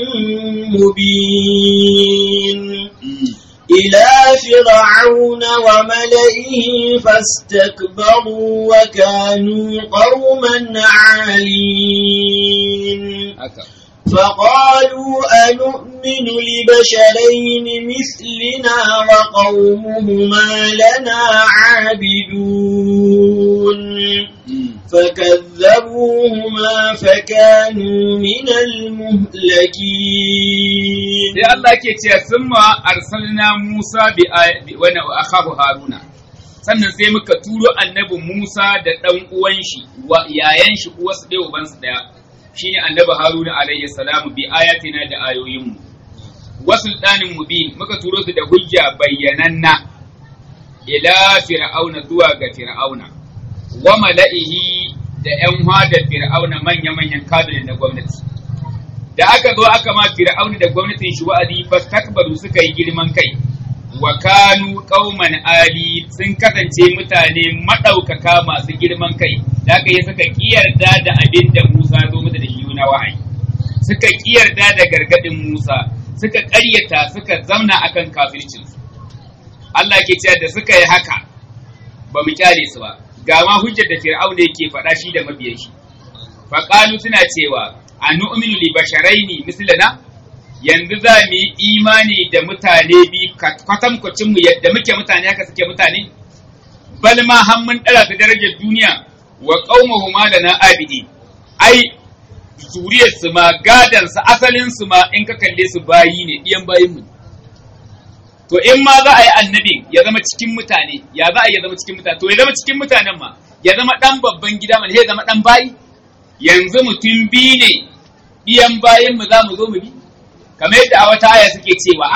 مبين إلى فرعون وملئه فاستكبروا وكانوا قوما عالين فقالوا أنؤمن لبشرين مثلنا وقومهما لنا عابدون فكذبوهما فكانوا من المهلكين sai Allah ke ce sun ma arsalna Musa bi wani akhahu Haruna sannan sai muka turo annabi Musa da ɗan uwan shi wa yayan shi uwarsu ɗaya ubansu ɗaya shine annabi Haruna alayhi salamu bi ayatina da ayoyinmu wa sultanin mubin muka turo su da hujja bayyananna ila fir'auna zuwa ga fir'auna wa mala'ihi da ƴan hadar fir'auna manya-manyan kabinet na gwamnati da aka zo aka ma fir'auna da gwamnatin shi wa'azi fastakbaru suka yi girman kai wa kanu qauman ali sun kasance mutane madaukaka masu girman kai da aka yi suka kiyarda da abin da Musa zo musu da shi na wahayi suka kiyarda da gargadin Musa suka ƙaryata suka zamna akan kafircin su Allah ke cewa da suka yi haka ba mu kyale su ba ga ma hujjar da fir'auna yake faɗa shi da mabiyan shi faqalu suna cewa a nu'minu li basharaini mislana yanzu za mu yi imani da mutane bi kwatankwacin mu yadda muke mutane haka suke mutane bal ma har mun dara ta darajar duniya wa qaumuhuma lana abidi ai zuriyar su ma gadan su asalin su ma in ka kalle su bayi ne diyan bayin mu to in ma za a yi annabi ya zama cikin mutane ya za a ya zama cikin mutane to ya zama cikin mutanen ma ya zama dan babban gida mana ya zama dan bayi yanzu mutum biyu ne biyan bayan mu za mu zo mu bi kamar yadda a wata aya suke cewa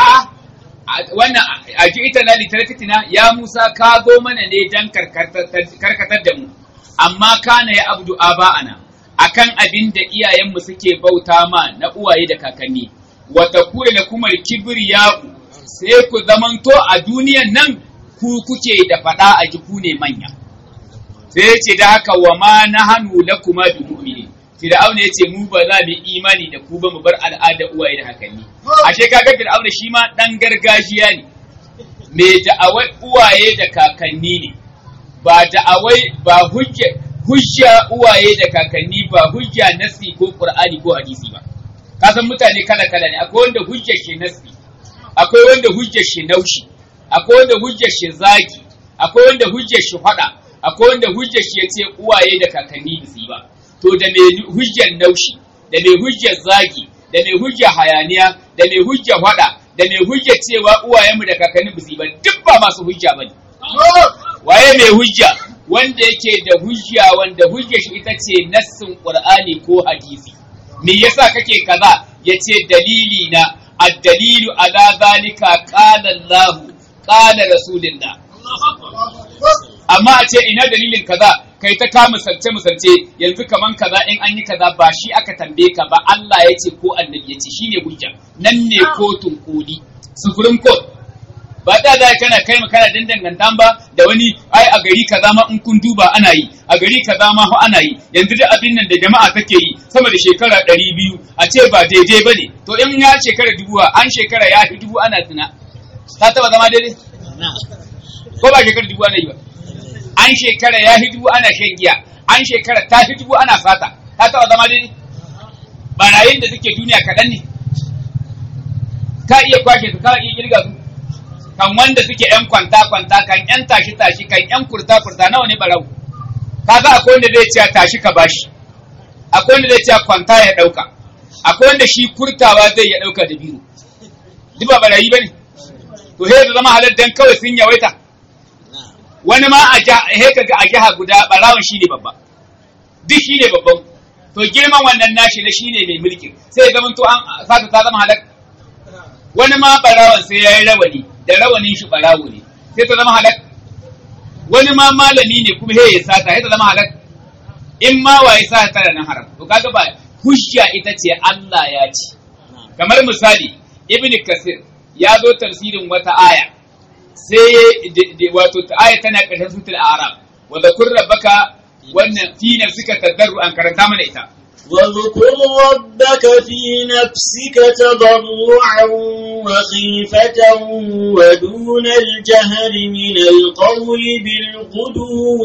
a wannan a ji ita na litarkatina ya Musa ka zo mana ne dan karkatar da mu amma kana ya abdu aba'ana akan abin da iyayenmu suke bauta ma na uwaye da kakanni wa takuna lakum al-kibriya'u sai ku zamanto a duniyan nan ku kuke da fada a ji ku ne manya sai ya ce da haka wa ma na hannu la kuma bi mu'mini Fir'aun ya ce mu ba za mu imani da ku ba mu bar al'ada uwaye da hakanni ashe kaga Fir'aun shi ma dan gargajiya ne me da'awai uwaye da kakanni ne ba da'awai ba hujja hujja uwaye da kakanni ba hujja nasi ko qur'ani ko hadisi ba ka san mutane kala kala ne akwai wanda hujjar shi nasi akwai wanda hujjar shi naushi akwai wanda hujjar shi zagi akwai wanda hujjar shi fada akwai wanda hujjar shi ya ce uwaye da kakanni ba su yi ba to da mai hujjar naushi da mai hujjar zagi da mai hujjar hayaniya da mai hujjar hada da da mai hujja cewa uwayenmu da kakanni ba su yi ba duk ba masu hujja ba ne waye mai hujja wanda yake da hujja wanda hujja shi ita ce nassin qur'ani ko hadisi me yasa kake kaza yace dalili na ad-dalilu ala zalika qala Allah qala rasulullah amma a ce ina dalilin kaza kai ta kama misalce misalce yanzu kaman kaza in an yi kaza ba shi aka tambaye ka ba Allah ya ce ko annabi ya ce shine hujja nan ne kotun koli supreme court ba da za kana kai ma kana dandangantan ba da wani ai a gari kaza ma in kun duba ana yi a gari kaza ma fa ana yi yanzu da abin nan da jama'a take yi sama da shekara ɗari biyu a ce ba daidai ba ne to in ya shekara dubu an shekara ya fi dubu ana tuna ta taba zama daidai ko ba shekara dubu ana yi ba an shekara ya fi dubu ana shan giya an shekara ta fi dubu ana sata ta taba zama daidai barayin da suke duniya kaɗan ne ka iya kwashe su ka iya kirga su kan wanda suke yan kwanta kwanta kan yan tashi tashi kan yan kurta kurta nawa ne barau kaga akwai wanda zai ce tashi ka bashi akwai wanda zai ce kwanta ya dauka akwai wanda shi kurtawa zai ya dauka da biyu duk ba barayi bane to he da zama halal dan kawai sun yawaita wani ma a ja he kaga a jiha guda barawon shine babba duk shine babban to girman wannan nashi na shine mai mulki sai ya zama to an sata ta zama halal wani ma barawan sai ya yi rawani da rawanin shi barawo ne sai ta zama halak wani ma malami ne kuma he ya sata sai ta zama halak in ma waye sa ta nan haram to kaga ba hujja ita ce Allah ya ci kamar misali ibn kasir ya zo tafsirin wata aya sai wato aya tana ƙarshen sutul arab wa zakur rabbaka wannan fi nafsika tadarru an karanta mana ita واذكر ربك في نفسك تضرعا وخيفة ودون الجهر من القول بالغدو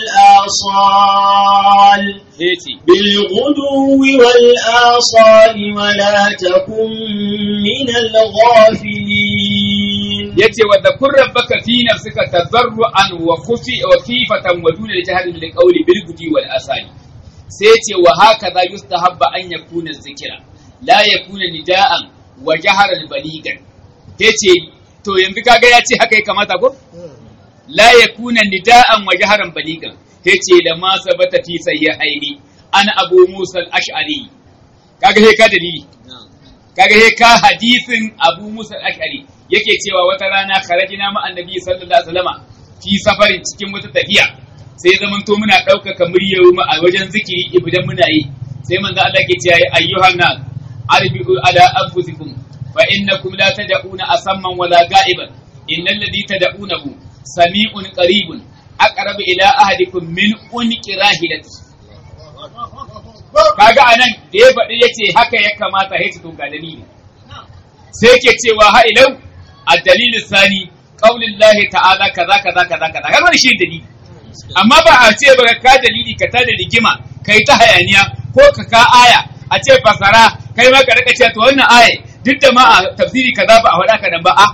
والآصال بالغدو والآصال ولا تكن من الغافلين yace wa dhakur rabbaka fi nafsika tadarruan wa khufi wa khifatan wa duna al-jahri bil qawli bil gudi wal asali sai ce wa haka za yustahabba an yakuna zikira la yakuna nida'an wa jaharan baligan yace to yanzu kaga ya ce haka ya kamata ko la yakuna nida'an wa jaharan baligan yace da ma sabata fi sahihaini an abu musa al-ash'ari kaga he ka dalili kaga he ka hadisin abu musa al-ash'ari yake cewa wata rana kharajina ma annabi sallallahu alaihi wasallama fi safarin cikin wata tafiya sai zaman to muna ɗaukaka muryar mu a wajen zikiri idan muna yi sai manzo Allah ke cewa ayyuhan nas arbiu ala anfusikum fa innakum la tad'una asamman wala ga'iban innal ladhi tad'unahu sami'un qaribun aqrabu ila ahadikum min unqi rahilati kaga anan da ya faɗi yace haka ya kamata ya ci ga dalili sai ke cewa ha ilau ad-dalil sani qaulillahi ta'ala kaza kaza kaza kaza kaga shi dalili amma ba a ce ba ka dalili ka ta da rigima kai ta hayaniya ko ka ka aya a ce fasara kai ma ka rika cewa to wannan aya duk da ma a tafsiri kaza ba a faɗa ka nan ba a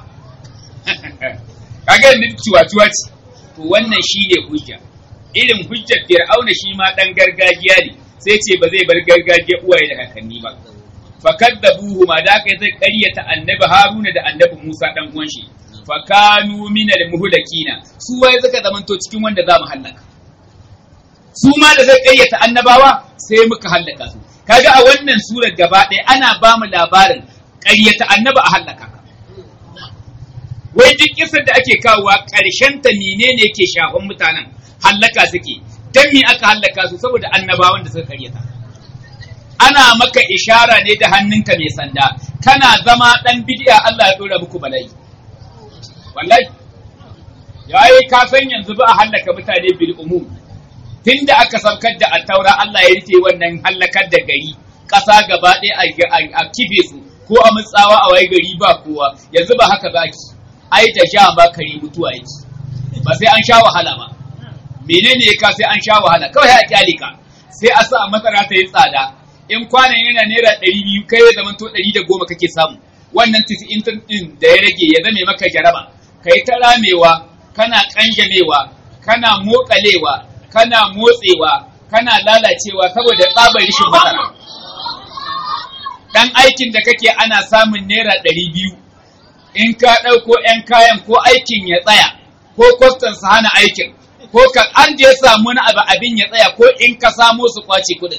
kaga ni ciwa-ciwa ce to wannan shine hujja irin hujjar fir'auna shi ma dan gargajiya ne sai ce ba zai bar gargajiya uwaye da kakanni ba fakaddabuhu ma da kai zai ƙaryata annabi haruna da annabi musa dan uwan shi fakanu minal muhlakina su wai suka zamanto cikin wanda za mu hallaka su ma da zai ƙaryata annabawa sai muka hallaka su kaga a wannan surar gaba ɗaya ana ba mu labarin ƙaryata annaba a hallaka ka wai duk kisar da ake kawowa ƙarshen ta menene yake shafan mutanen hallaka suke dan me aka hallaka su saboda annabawan da suka ƙaryata ana maka ishara ne da hannunka mai sanda kana zama dan bid'a Allah ya dora muku bala'i wallahi yayi ka san yanzu ba a hallaka mutane bil umum tunda aka saukar da attaura Allah ya rufe wannan hallakar da gari ƙasa gaba ɗaya a kife su ko a mutsawa a wai gari ba kowa yanzu ba haka ba ki ai da sha ba kare mutuwa yake ba sai an sha wahala ba menene ya ka sai an sha wahala kawai a kyale ka sai a sa masara ta yi tsada in kwanan yana naira ɗari biyu kai ya zama to ɗari da goma kake samu wannan tisi'in ɗin da ya rage ya zame maka jaraba kai ta ramewa kana ƙanjamewa kana moƙalewa kana motsewa kana lalacewa saboda tsabar rishin masara dan aikin da kake ana samun naira ɗari biyu in ka ɗauko 'yan kayan ko aikin ya tsaya ko kwastan su hana aikin ko ka an je samu wani abu abin ya tsaya ko in ka samo su kwace kuɗin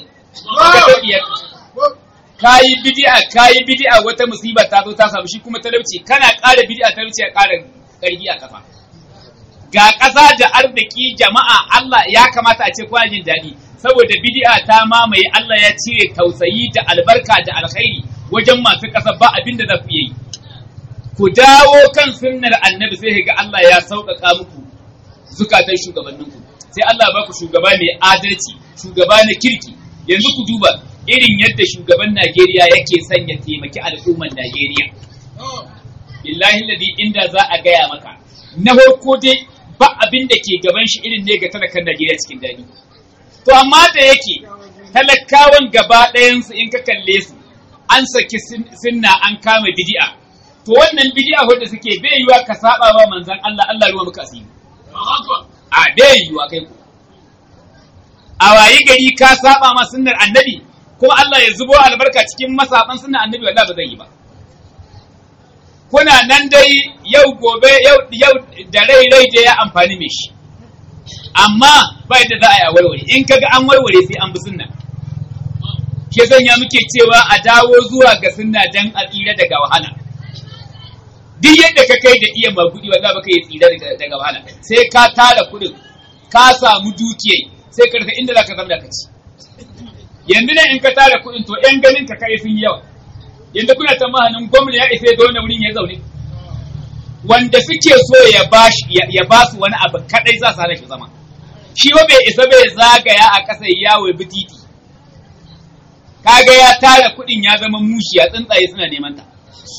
ka yi bidi'a ka yi bidi'a wata musiba ta zo ta samu shi kuma talauci kana ƙara bidi'a talauci ya ƙara ƙarfi a ƙasa ga ƙasa da arziki jama'a Allah ya kamata a ce kuna jin daɗi saboda bidi'a ta mamaye Allah ya cire tausayi da albarka da alkhairi wajen masu ƙasa ba abin da za ku yi ku dawo kan sunnar annabi sai ga Allah ya sauƙaƙa muku zukatan shugabanninku sai Allah ba ku shugaba mai adalci shugaba na kirki yanzu ku duba irin yadda shugaban Najeriya yake son ya taimaki al'ummar Najeriya billahi ladi inda za a gaya maka na farko dai ba abin da ke gaban shi irin ne ga talakan Najeriya cikin daɗi to amma da yake talakawan gaba ɗayansu in ka kalle su an saki sunna an kama bidi'a to wannan bidi'a wanda suke bai yiwa ka saba wa manzon Allah Allah ruwa maka asiri a bai yiwa kai ku a wayi gari ka saba ma sunnar annabi kuma Allah ya zubo albarka cikin masaban sunnar annabi wallahi ba zai yi ba kuna nan dai yau gobe yau yau da rai rai da ya amfani mai shi amma ba yadda za a yi a warware in kaga an warware sai an bi sunna ke sanya muke cewa a dawo zuwa ga sunna dan a tsira daga wahala duk yadda ka kai da iya magudi wallahi baka yi tsira daga wahala sai ka tara kudin ka samu dukiya sai ka rasa inda zaka zama ka ci yanzu ne in ka tara kudin to yan ganin ka kai sun yawa yanzu kuna tsammanin gwamna ya isa da wani wurin ya zaune wanda suke so ya bashi ya ba su wani abu kadai za su hana shi zama shi ba bai isa bai zagaya a ƙasa yawo bi titi kaga ya tara kuɗin ya zama mushiya tsuntsaye suna neman ta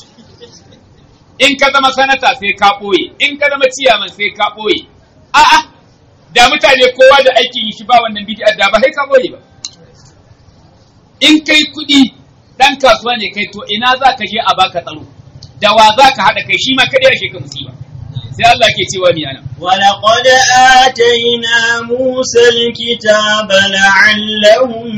in ka zama sanata sai ka ɓoye in ka zama ciyaman sai ka ɓoye a'a da mutane kowa da aikin shi ba wannan bidiyar da ba sai ka ɓoye ba in kai kuɗi ɗan kasuwa ne kai to ina za ka je a baka tsaro da wa za ka haɗa kai shi ma kaɗai ya ka musiba sai Allah ke cewa ni ana ولقد آتينا موسى الكتاب لعلهم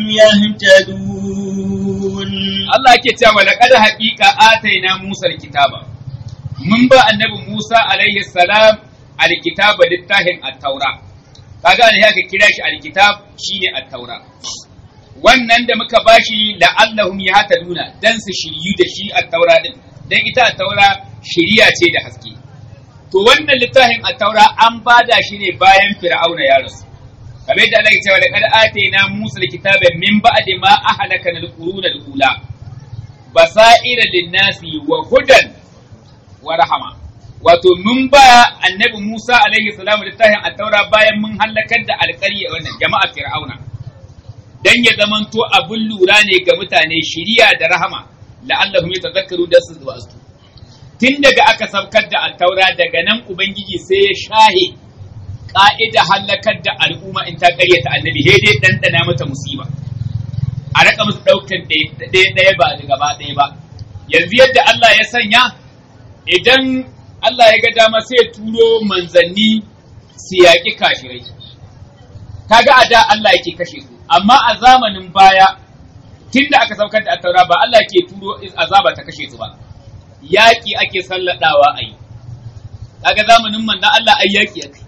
يهتدون Allah ke cewa laqad haqiqa ataina Musa alkitaba mun ba annabi Musa alaihi salam alkitaba littafin at-taura kaga ne haka kira shi alkitab shine at-taura wannan da muka bashi la'allahum yahtaduna dan su shiryu da shi at-taura din dan ita at-taura shiriya ce da haske to wannan littafin at-taura an bada shi ne bayan fir'auna ya rasu kamar yadda Allah ya ce wa laqad atayna Musa alkitaba min ba'di ma ahlakana al-quruna al-ula basaira lin-nasi wa hudan wa rahama wato mun ba annabi Musa alaihi salamu littafin at-taura bayan mun halakar da alƙarya wannan jama'a fir'auna dan ya zamanto abin lura ne ga mutane shiriya da rahama la'allahum yatadhakkaru da su zuwa su tun daga aka saukar da at-taura daga nan ubangiji sai ya shahe ka'ida halakar da al'umma in ta karyata annabi sai dai dandana mata musiba a raka musu daukan ɗaya ɗaya ba da gaba ɗaya ba yanzu yadda Allah ya sanya idan Allah ya ga dama sai ya turo manzanni su yaƙi kafirai kaga a da Allah yake kashe su amma a zamanin baya tun da aka saukar da attaura ba Allah ke turo azaba ta kashe su ba yaƙi ake salladawa a yi kaga zamanin man Allah ai yaƙi ake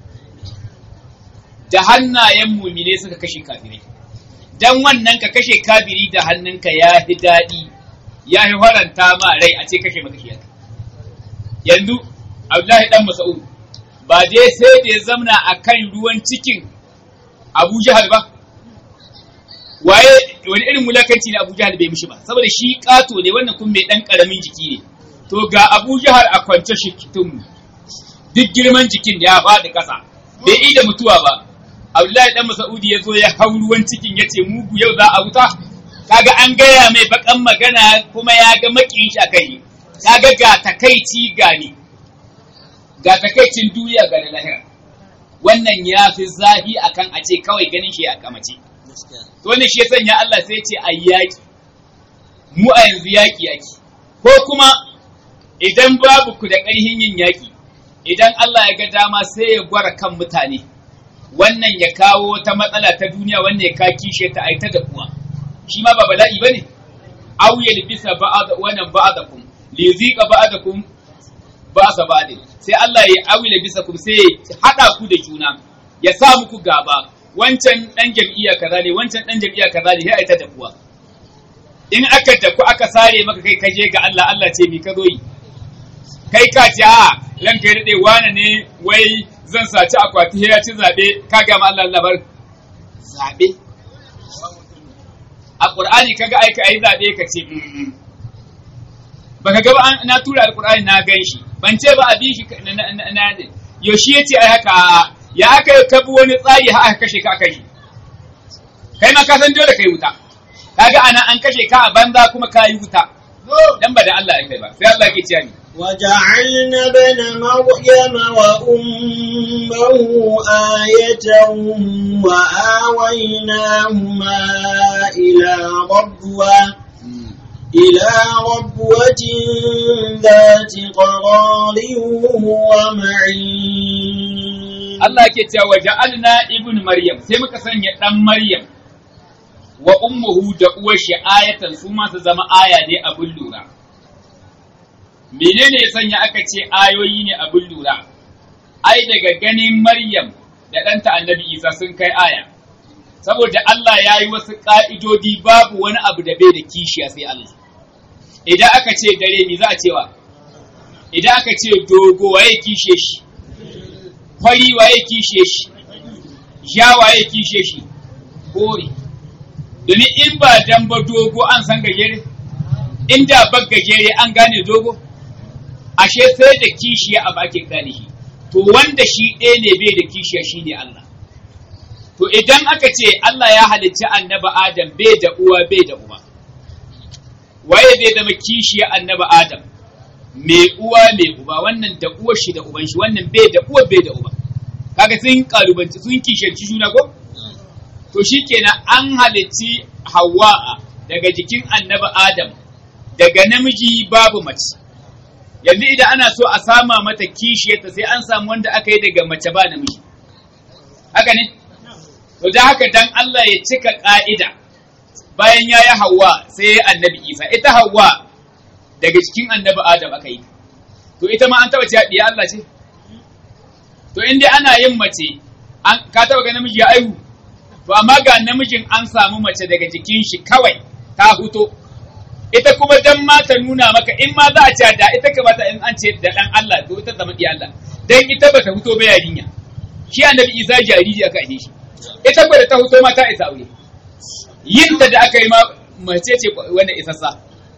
da hannayen mumine suka kashe kafirai dan wannan ka kashe kafiri da hannunka ya fi daɗi ya fi faranta ma rai a ce kashe maka shi yanzu Abdullahi dan Mas'ud ba dai sai da ya zamna akan ruwan cikin Abu Jahal ba waye wani irin mulakanci ne Abu Jahal bai mishi ba saboda shi kato ne wannan kuma mai dan karamin jiki ne to ga Abu Jahal a kwance shi kitun duk girman jikin ya faɗi ƙasa bai yi da mutuwa ba Abdullahi dan Mas'udi ya zo ya hau ruwan cikin ya ce mugu yau za a wuta kaga an gaya mai bakan magana kuma ya ga makin shi a kai kaga ga takaici ga ni ga takaicin duniya ga lahira wannan ya fi zafi akan a ce kawai ganin shi a kamace to wannan shi ya sanya Allah sai ce a yaƙi mu a yanzu yaƙi yaki ko kuma idan babu ku da ƙarhin yin yaƙi idan Allah ya ga dama sai ya gwara kan mutane wannan ya kawo wata matsala ta duniya wannan ya ka kishe ta aita da kuwa shi ma ba bala'i bane aw yalbisa ba'd wannan ba'dakum li yuziqa ba'dakum ba sa ba sai Allah ya awila bisa ku sai ya hada ku da juna ya sa muku gaba wancan dan jam'iyya kaza ne wancan dan jam'iyya kaza ne sai ai ta dafuwa in aka tafi aka sare maka kai kaje ga Allah Allah ce mi ka zo yi kai ka ce a ranka ya daɗe wane ne wai zan saci akwati ya ci zaɓe ka gama Allah labar zaɓe a ƙur'ani kaga aika ayi zaɓe ka ce baka ga ba na tura alƙur'ani na gan shi ban ce ba a bi shi na yaushe ya ce ai haka ya aka ka bi wani tsari har aka kashe ka aka yi kai ma ka san dole kai wuta kaga ana an kashe ka a banza kuma ka yi wuta dan ba da Allah ya kai ba sai Allah ke ciya ni وجعلنا ابن مريم وأمه آية وآويناهما إلى ربوة إلى ربوة ذات قرار ومعين Allah ke cewa waja'alna ibn Maryam sai muka sanya dan Maryam wa ummuhu da uwar shi ayatan su ma su zama aya ne abin lura menene ya sanya aka ce ayoyi ne abin lura ai daga ganin Maryam da ɗanta annabi Isa sun kai aya saboda Allah ya yi wasu ƙa'idodi babu wani abu da bai da kishiya sai Allah idan aka ce dare me za a cewa idan aka ce dogo waye kishe shi fari waye kishe shi ja waye kishe shi kore domin in ba dan ba dogo an san gajere inda ba gajere an gane dogo ashe sai da kishiya a bakin gane shi to wanda shi ɗaya ne bai da kishiya shi ne Allah to idan aka ce Allah ya halicci annaba Adam bai da uwa bai da uba waye zai zama kishiya annaba Adam mai uwa mai uba wannan da uwar shi da uban shi wannan bai da uwa bai da uba kaga sun kalubanci sun kishanci juna ko to shikenan an halicci Hawwa daga jikin annabi Adam daga namiji babu mace yanzu idan ana so a sama mata kishiyarta sai an samu wanda aka yi daga mace ba namiji haka ne to da haka dan Allah ya cika ka'ida bayan ya yi Hawwa sai ya annabi Isa ita Hawwa daga cikin annabi Adam aka yi to ita ma an taba ce diya Allah ce to in dai ana yin mace an ka taba ga namiji ya aihu to amma ga namijin an samu mace daga jikin shi kawai ta huto ita kuma dan ma ta nuna maka in ma za a ce da ita kamata in an ce da dan Allah to ita zama diya Allah dan ita bata huto ba yarinya shi annabi Isa jariri aka yi shi ita ba da ta huto ma ta isa aure yin ta da aka yi ma mace ce wanda isassa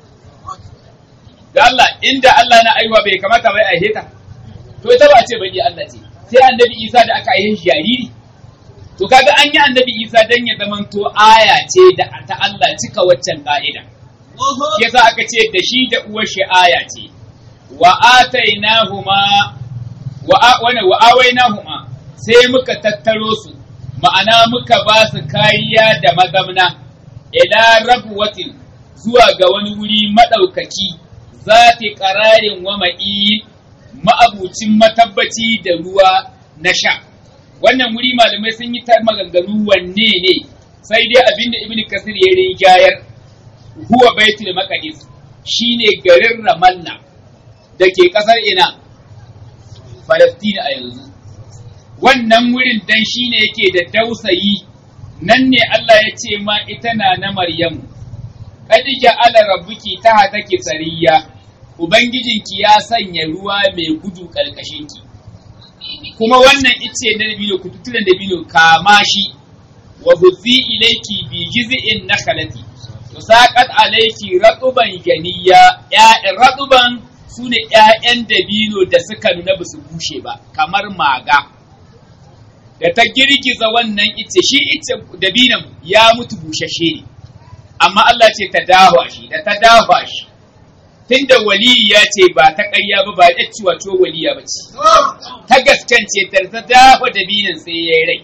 da Allah inda Allah na aiwa bai kamata bai aihe ta to ita ba a ce baki Allah ce sai annabi Isa da aka aihe shi jariri to kaga an yi annabi Isa dan ya zamanto aya ce da ta Allah cika waccan ka'ida yasa aka ce da shi da uwar shi aya ce wa atainahuma wa wana wa awainahuma sai muka tattaro su ma'ana muka ba su kariya da mazamna ila rabwatin zuwa ga wani wuri madaukaki zati ƙararin wa ma'i ma'abucin matabbaci da ruwa na sha. Wannan wuri malamai sun yi ta maganganu wanne ne, sai dai abinda Ibn Kasir ya rinjayar huwa baitul maqdis shine garin Ramallah da ke ƙasar ina Falastina a yanzu. Wannan wurin dan shine yake da dausayi nan ne Allah ya ce ma ita na na Maryamu. Kadija ala rabbuki ta hataki tsariya. Ubangijinki ya sanya ruwa mai gudu ƙarƙashinki, kuma wannan ice na dabino ku tutulan dabino kama shi, wa huzi ilaiki bi jiz'in nakhlati to saqat alayki ratuban janiya ya'yan ratuban sune ƴaƴan dabino da suka nuna ba su bushe ba kamar maga da ta girgiza wannan ice shi ice dabinan ya mutu bushashe ne amma Allah ce ta dawa shi da ta dawa shi tunda waliyi ya ce ba ta ƙarya ba ba ya ciwa ciwo waliya ba ce ta gaskance ta ta dafa dabinin sai ya yi rai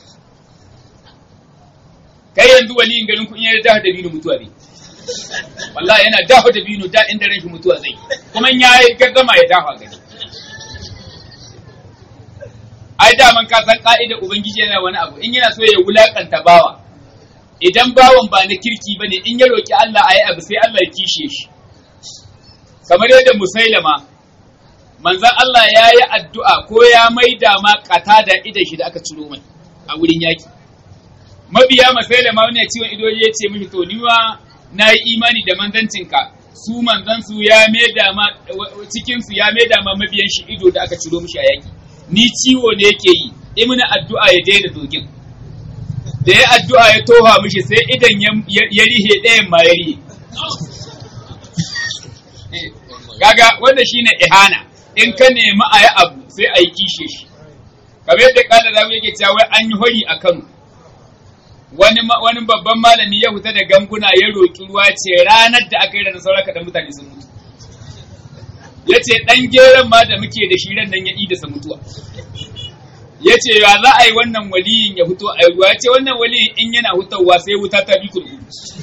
kai yanzu waliyin garin kun yi dafa dabinin mutuwa ne wallahi yana dafa dabino da inda ran shi mutuwa zai kuma ya yi gaggama ya dafa gani ai daman ka san ka'idar ubangiji yana wani abu in yana so ya wulakanta bawa idan bawan ba na kirki bane in ya roki Allah ayi abu sai Allah ya kishe shi kamar yadda musailama manzon Allah ya yi addu'a ko ya maida ma kata da idan shi da aka ciro mai a wurin yaki mabiya masai da wani ciwon ido ya ce mishi to ni ma na yi imani da manzancinka su manzan su ya maida ma cikin su ya maida ma mabiyan shi ido da aka ciro mishi a yaki ni ciwo ne yake yi imina addu'a ya daina dogin da ya addu'a ya toha mishi sai idan ya rihe ɗayan ma ya rihe Gaga wanda shine ihana in ka nemi a yi abu sai a yi kishe shi. Kamar yadda kala zamu yake cewa wai an yi hori a Kano. Wani wani babban malami ya fita da ganguna ya roƙi ruwa ce ranar da aka yi da sauran kaɗan mutane sun mutu. Ya ce ɗan geron ma da muke da shi ran nan ya idasa mutuwa. Ya ce ya za a yi wannan waliyin ya fito a ruwa ya ce wannan waliyin in yana hutawa sai wuta ta bi kurkuku.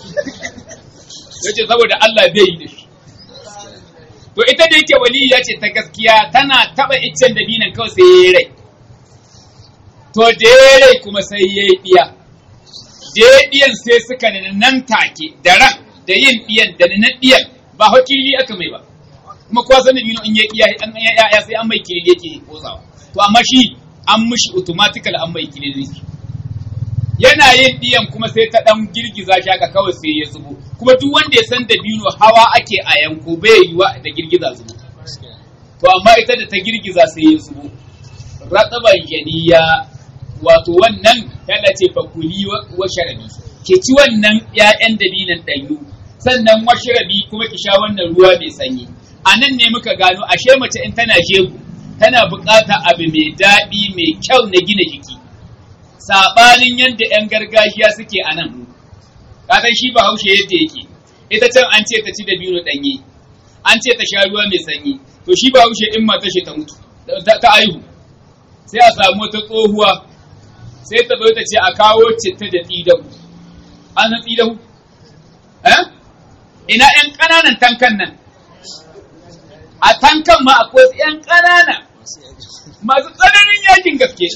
Ya ce saboda Allah bai yi da shi. To ita da yake waliya ce ta gaskiya tana taɓa iccen da binan kawai sai ya yi rai. To da ya rai kuma sai ya yi ɗiya. Da ya ɗiyan sai suka nan take da ran da yin ɗiyan da na ɗiyan ba hakili aka mai ba. Kuma kowa sanin bino in ya ɗiya an ya sai an mai kirili yake kosawa. To amma shi an mishi automatical an mai kirili. Yana yin ɗiyan kuma sai ta ɗan girgiza shi haka kawai sai ya zubo. kuma duk wanda ya san dabino hawa ake a yanko bai yiwa da girgiza zubo to amma ita da ta girgiza sai ya zubo ratsaban janiya wato wannan yana ce fakuli wa sharabi ke ci wannan ƴaƴan dabinan ɗanyu sannan wa sharabi kuma ki sha wannan ruwa mai sanyi a nan ne muka gano ashe mace in tana jego tana buƙata abu mai daɗi mai kyau na gina jiki saɓanin yadda 'yan gargajiya suke a nan kasan shi ba haushe yadda yake ita can an ce ta ci da biyu ɗanye an ce ta sha ruwa mai sanyi to shi ba haushe in mata shi ta mutu ta aihu sai a samu wata tsohuwa sai ta bai ta ce a kawo citta da tsidahu an san tsidahu eh ina yan ƙananan tankan nan a tankan ma akwai yan ƙanana masu tsananin yakin gaske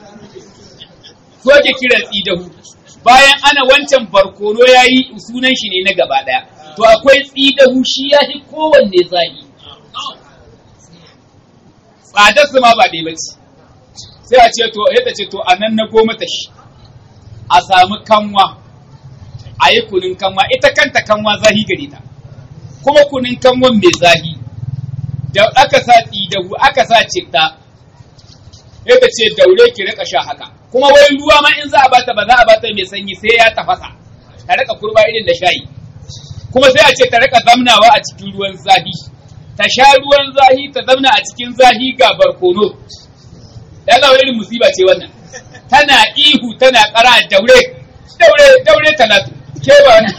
soke kiran tsidahu bayan ana wancan barkono ya yi sunan shi ne na gaba ɗaya to akwai tsidahu shi ya fi kowanne zagi tsadar su ma ba ɗaya ba ce sai a ce to yadda ce to a nan na goma ta shi a samu kanwa a yi kunin kanwa ita kanta kanwa zahi gare ta kuma kunin kanwan mai zahi da aka sa tsidahu aka sa citta yadda ce daure ki rika sha haka kuma wai ruwa ma in za a bata ba za a bata mai sanyi sai ya tafasa ta rika kurba irin da shayi kuma sai a ce ta rika zamnawa a cikin ruwan zahi ta sha ruwan zahi ta zamna a cikin zahi ga barkono ya zama irin musiba ce wannan tana ihu tana kara daure daure daure talatu ke ba wani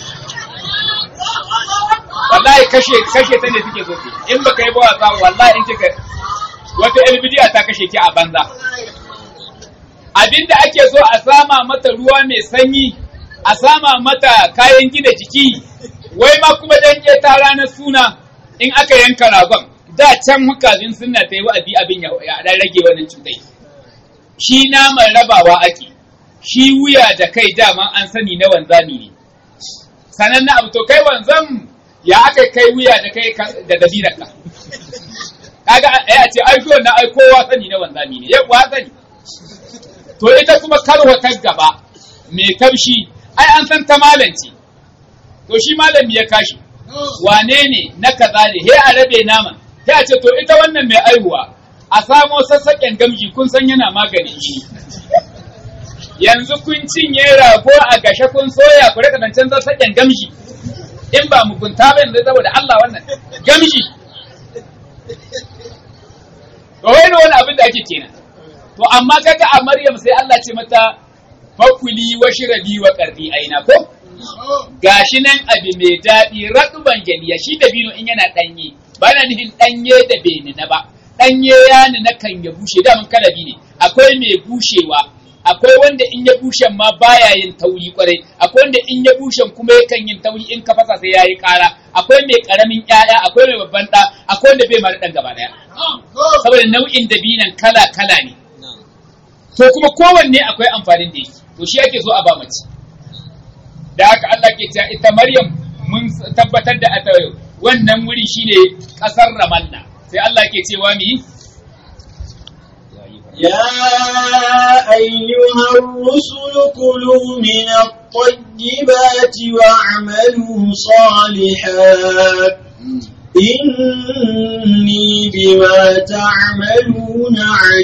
wallahi kashe kashe ta ne suke so in baka yi ba wasa wallahi in kika wata elbidiya ta kashe ki a banza abinda ake so a sama mata ruwa mai sanyi a sama mata kayan gina jiki wai ma kuma dan ta ranar suna in aka yanka ragon da can hukazin suna ta yi wa'azi abin ya dan rage wannan cutai shi naman rabawa ake shi wuya da kai dama an sani na wanzami ne sanan na abu to kai wanzam ya aka kai wuya da kai da dabirarka kaga ya ce ai na ai kowa sani na wanzami ne ya kuwa sani to ita kuma karwa ta gaba mai kamshi ai an san ta malanci to shi malami ya kashi wane ne na kaza ne he a rabe naman sai a ce to ita wannan mai aihuwa a samo sassaƙen gamji kun san yana maganin shi yanzu kun cinye rago a gashe kun soya ku rika zancen sassaƙen gamji in ba mugunta ba yanzu saboda Allah wannan gamji to wai wani abin da ake kenan to amma kaga a Maryam sai Allah ce mata fakuli wa shirabi wa qardi aina ko gashi nan abi mai daɗi raɗuban ganiya shi da bino in yana ɗanye ba na nufin ɗanye da bai na ba ɗanye ya na kan ya bushe da mun kalabi ne akwai mai bushewa akwai wanda in ya bushe ma baya yin tauri kwarai akwai wanda in ya bushe kuma yakan yin tauri in ka fasa sai yayi ƙara akwai mai ƙaramin ƴaƴa akwai mai babban ɗa akwai wanda bai mara ɗan gaba ɗaya saboda nau'in dabinan kala kala ne to kuma kowanne akwai amfanin da yake to shi ake so a ba mace da haka Allah ke cewa ita Maryam mun tabbatar da ata wannan wuri shine kasar Ramallah sai Allah ke cewa mi يا أيها الرسل كلوا من الطيبات واعملوا صالحا إني بما تعملون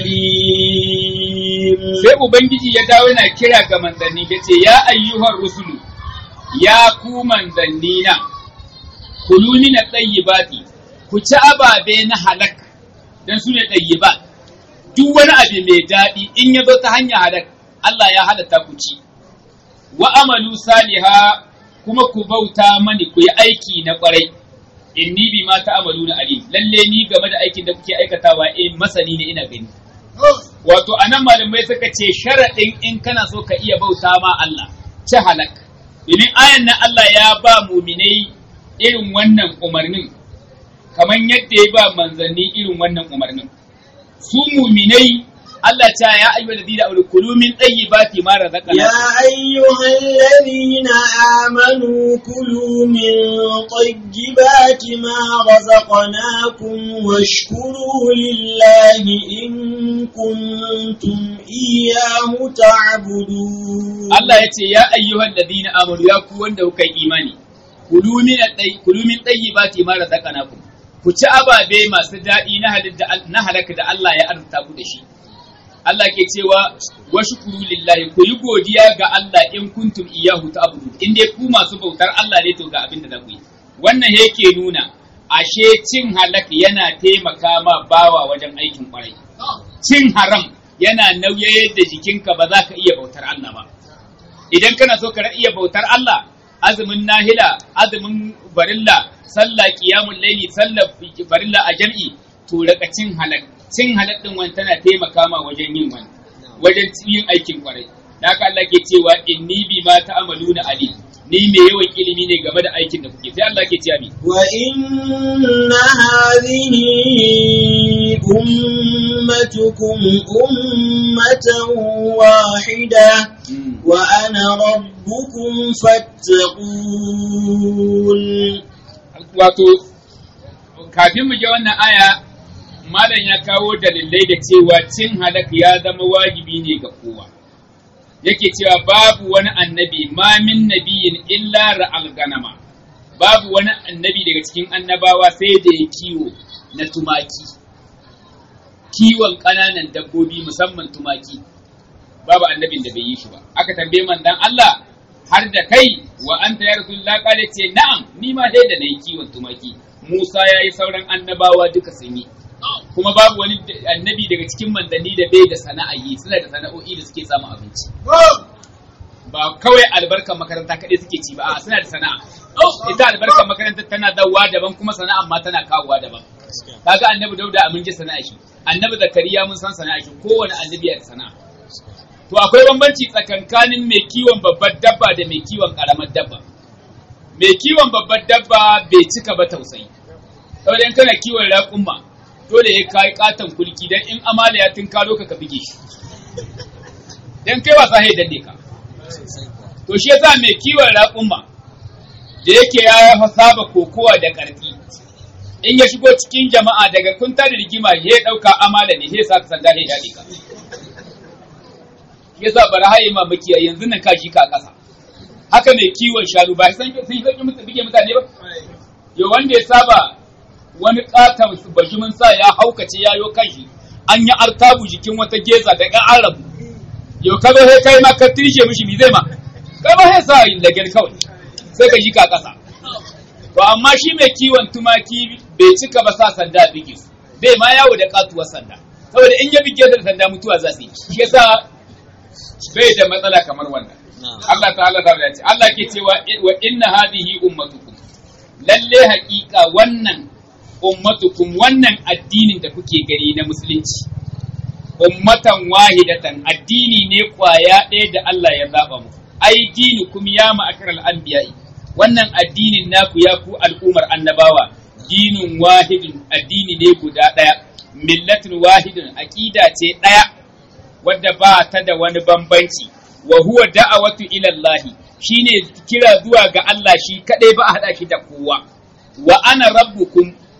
عليم sai ubangiji ya dawo yana kira ga manzanni ya ce ya ayyuhar rusulu ya ku manzanni na kulu min at-tayyibati ku ci ababe na halak dan su ne tayyibat duk wani abu mai daɗi in ya zo ta hanya halak Allah ya halatta ku ci wa amalu saliha kuma ku bauta mani ku yi aiki na kwarai inni bi ma ta'amaluna alim lalle ni game da aikin da kuke aikatawa eh masani ne ina gani wato anan malamai suka ce sharaɗin in kana so ka iya bauta ma Allah ci halak domin ayan nan Allah ya ba muminai irin wannan umarnin kamar yadda ya ba manzanni irin wannan umarnin su muminai Allah ta ya ayyuhal ladina amanu kulu min tayyibati ma razaqna يا أيها الذين آمنوا كلوا من طيبات ما رزقناكم واشكروا لله إن كنتم إياه تعبدون Allah ya ce ya ayyuhal ladina amanu ya ku wanda kuka yi imani kulu min at-tay- kulu min tayyibati ma razaqnakum ku ci ababe masu daɗi na halitta na halaka da Allah ya arzuta ku da shi Allah ke cewa wa shukuru lillahi ku yi godiya ga Allah in kuntum iyyahu ta'budun in dai ku masu bautar Allah ne to ga abin da za ku yi wannan yake nuna ashe cin halak yana taimaka ma bawa wajen aikin kwarai cin haram yana nauyayar da jikinka ba za ka iya bautar Allah ba idan kana so ka iya bautar Allah azumin nahila azumin barilla sallah qiyamul laili sallah barilla a jam'i to raka cin halak cin halak din wani tana taimaka ma wajen yin wani wajen yin aikin kwarai da haka Allah ke cewa inni bi ma ta'amaluna ali ni mai yawan ilimi ne game da aikin da kuke sai Allah ke cewa mi وإن هذه أمتكم أمة واحدة وأنا ربكم فاتقون wato kafin mu je wannan aya malam ya kawo dalilai da cewa cin halak ya zama wajibi ne ga kowa yake cewa babu wani annabi ma min nabiyin illa ra'al ganama babu wani annabi daga cikin annabawa sai da ya kiwo na tumaki kiwon ƙananan dabbobi musamman tumaki babu annabin da bai yi shi ba aka tambaye manzon Allah har da kai wa anta ya rasulullah kale ce na'am ni ma dai da nayi kiwon tumaki Musa ya yi sauran annabawa duka sun yi kuma babu wani annabi daga cikin manzanni da bai da sana'a yi suna da sana'o'i da suke samun abinci ba kawai albarkar makaranta kaɗai suke ci ba a suna da sana'a ita albarkar makaranta tana dawowa daban kuma sana'a ma tana kawowa daban kaga annabi dauda mun ji sana'a shi annabi zakariya mun san sana'a shi kowane annabi ya da sana'a to akwai bambanci tsakankanin mai kiwon babbar dabba da mai kiwon karamar dabba mai kiwon babbar dabba bai cika ba tausayi saboda in kana kiwon raƙumma dole ya kai katon kulki dan in amala ya tunkaro ka ka bige shi dan kai wasa sai danne ka to shi yasa mai kiwon raƙumma da yake ya saba kokowa da ƙarfi in ya shigo cikin jama'a daga kun da rigima ya ɗauka amala ne ya sa ka sanda ya daɗe ka yasa bari haye ma makiya yanzu nan ka shi ka ƙasa haka mai kiwon shanu ba san sun yi sauƙi mutu bige mutane ba yo wanda ya saba wani ƙaton bajimin sa ya haukace ya yo kashi an yi artabu jikin wata geza da ga arabu yo ka zo sai kai ma ka tirshe mishi mi zai ma kai ba sai sa lagel kawai sai ka ji ka ƙasa to amma shi mai kiwon tumaki bai cika ba sa sanda bige su bai ma yawo da katuwar sanda saboda in ya bige da sanda mutuwa za su yi shi yasa bai da matsala kamar wannan Allah ta'ala ta ce Allah ke cewa wa inna hadhihi ummatukum lalle haƙiƙa wannan ummatukum wannan addinin da kuke gani na musulunci ummatan wahidatan addini ne kwaya ɗaya da Allah ya zaba muku ai dinukum ya ma'akaral anbiya'i wannan addinin naku ya ku al'umar annabawa dinin wahidin addini ne guda ɗaya millatin wahidin aqida ce ɗaya wadda ba ta da wani bambanci wa huwa da'awatu ila Allah shine kira zuwa ga Allah shi kadai ba a hada shi da kowa wa ana rabbukum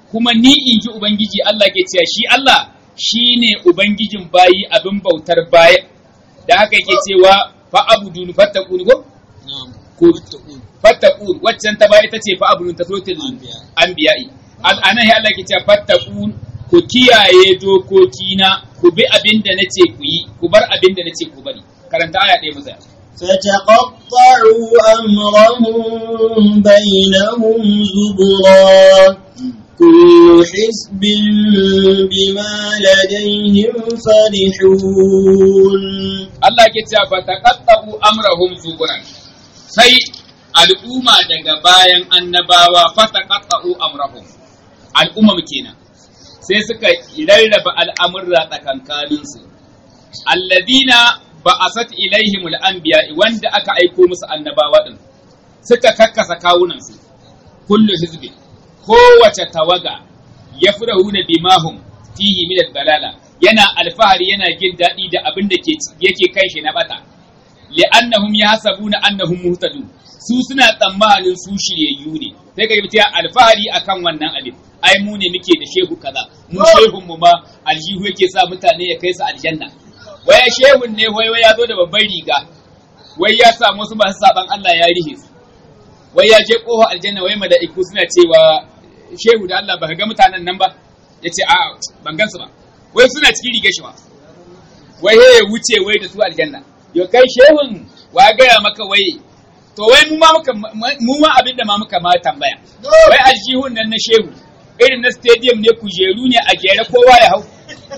kuma ni in ji ubangiji Allah ke cewa shi Allah shine ubangijin bayi abin bautar baya da haka yake cewa fa abudun fattaqun ko ko fattaqun waccan ta baya ita ce fa abudun ta sotil anbiya'i al'anan ya Allah ke cewa fattaqun ku kiyaye dokokina ku bi abin da nace ku yi ku bar abin da nace ku bari karanta aya ɗaya musa فتقطعوا أمرهم بينهم زبرا كل حزب بما لديهم فرحون Allah ke cewa fa taqattabu amrahum zuburan sai al'umma daga bayan annabawa fa taqattabu amrahum al'umma kenan sai suka rarraba al'amurra tsakankanin su alladina ba'asat ilaihim al-anbiya wanda aka aiko musu annabawa din suka kakkasa kawunan su kullu hizbi kowace tawaga yafrahuna bimahum fihi min al-balala yana alfahari yana jin daɗi da abin da yake kai shi na bata li'annahum yahsabuna annahum muhtadun su suna tsammanin su shiryayyu ne sai ka yi alfahari akan wannan abin ai mu ne muke da shehu kaza mu shehun mu ma aljihu yake sa mutane ya kai su aljanna waya shehun ne wai wai ya zo da babban riga wai ya samu wasu masu saban Allah ya rihe su wai ya je kofa aljanna wai mala'iku suna cewa shehu da Allah baka ga mutanen nan ba yace a ban gansu ba wai suna cikin rigar shi ba wai he ya wuce wai da su aljanna yo kai shehun wa gaya maka wai to wai mu ma muka mu ma abin da ma muka ma tambaya wai aljihun nan na shehu irin na stadium ne kujeru ne a jere kowa ya hau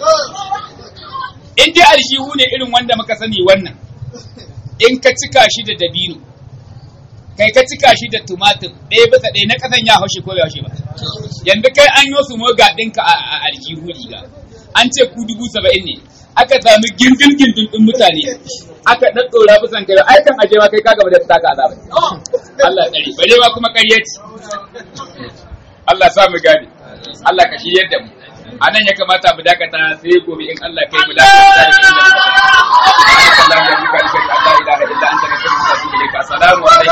in dai aljihu ne irin wanda muka sani wannan in ka cika shi da dabino kai ka cika shi da tumatir ɗaya bisa ɗaya na ƙasan ya haushe ko ya haushe ba yanzu kai an yi su moga ɗinka a aljihu riga an ce ku dubu saba'in ne aka sami gindin gindin ɗin mutane aka ɗaɗɗora bisan kai ai kan ajewa kai ka gaba da taka azaba Allah tsari bare ma kuma ƙarya ce Allah sa mu gane Allah ka shiryar da mu a nan ya kamata mu dakata sai gobe in Allah kai mu dakata da inda muka tsaya. Allah ya Allah ilaha illa anta nastaghfiruka wa natubu ilaik assalamu alaikum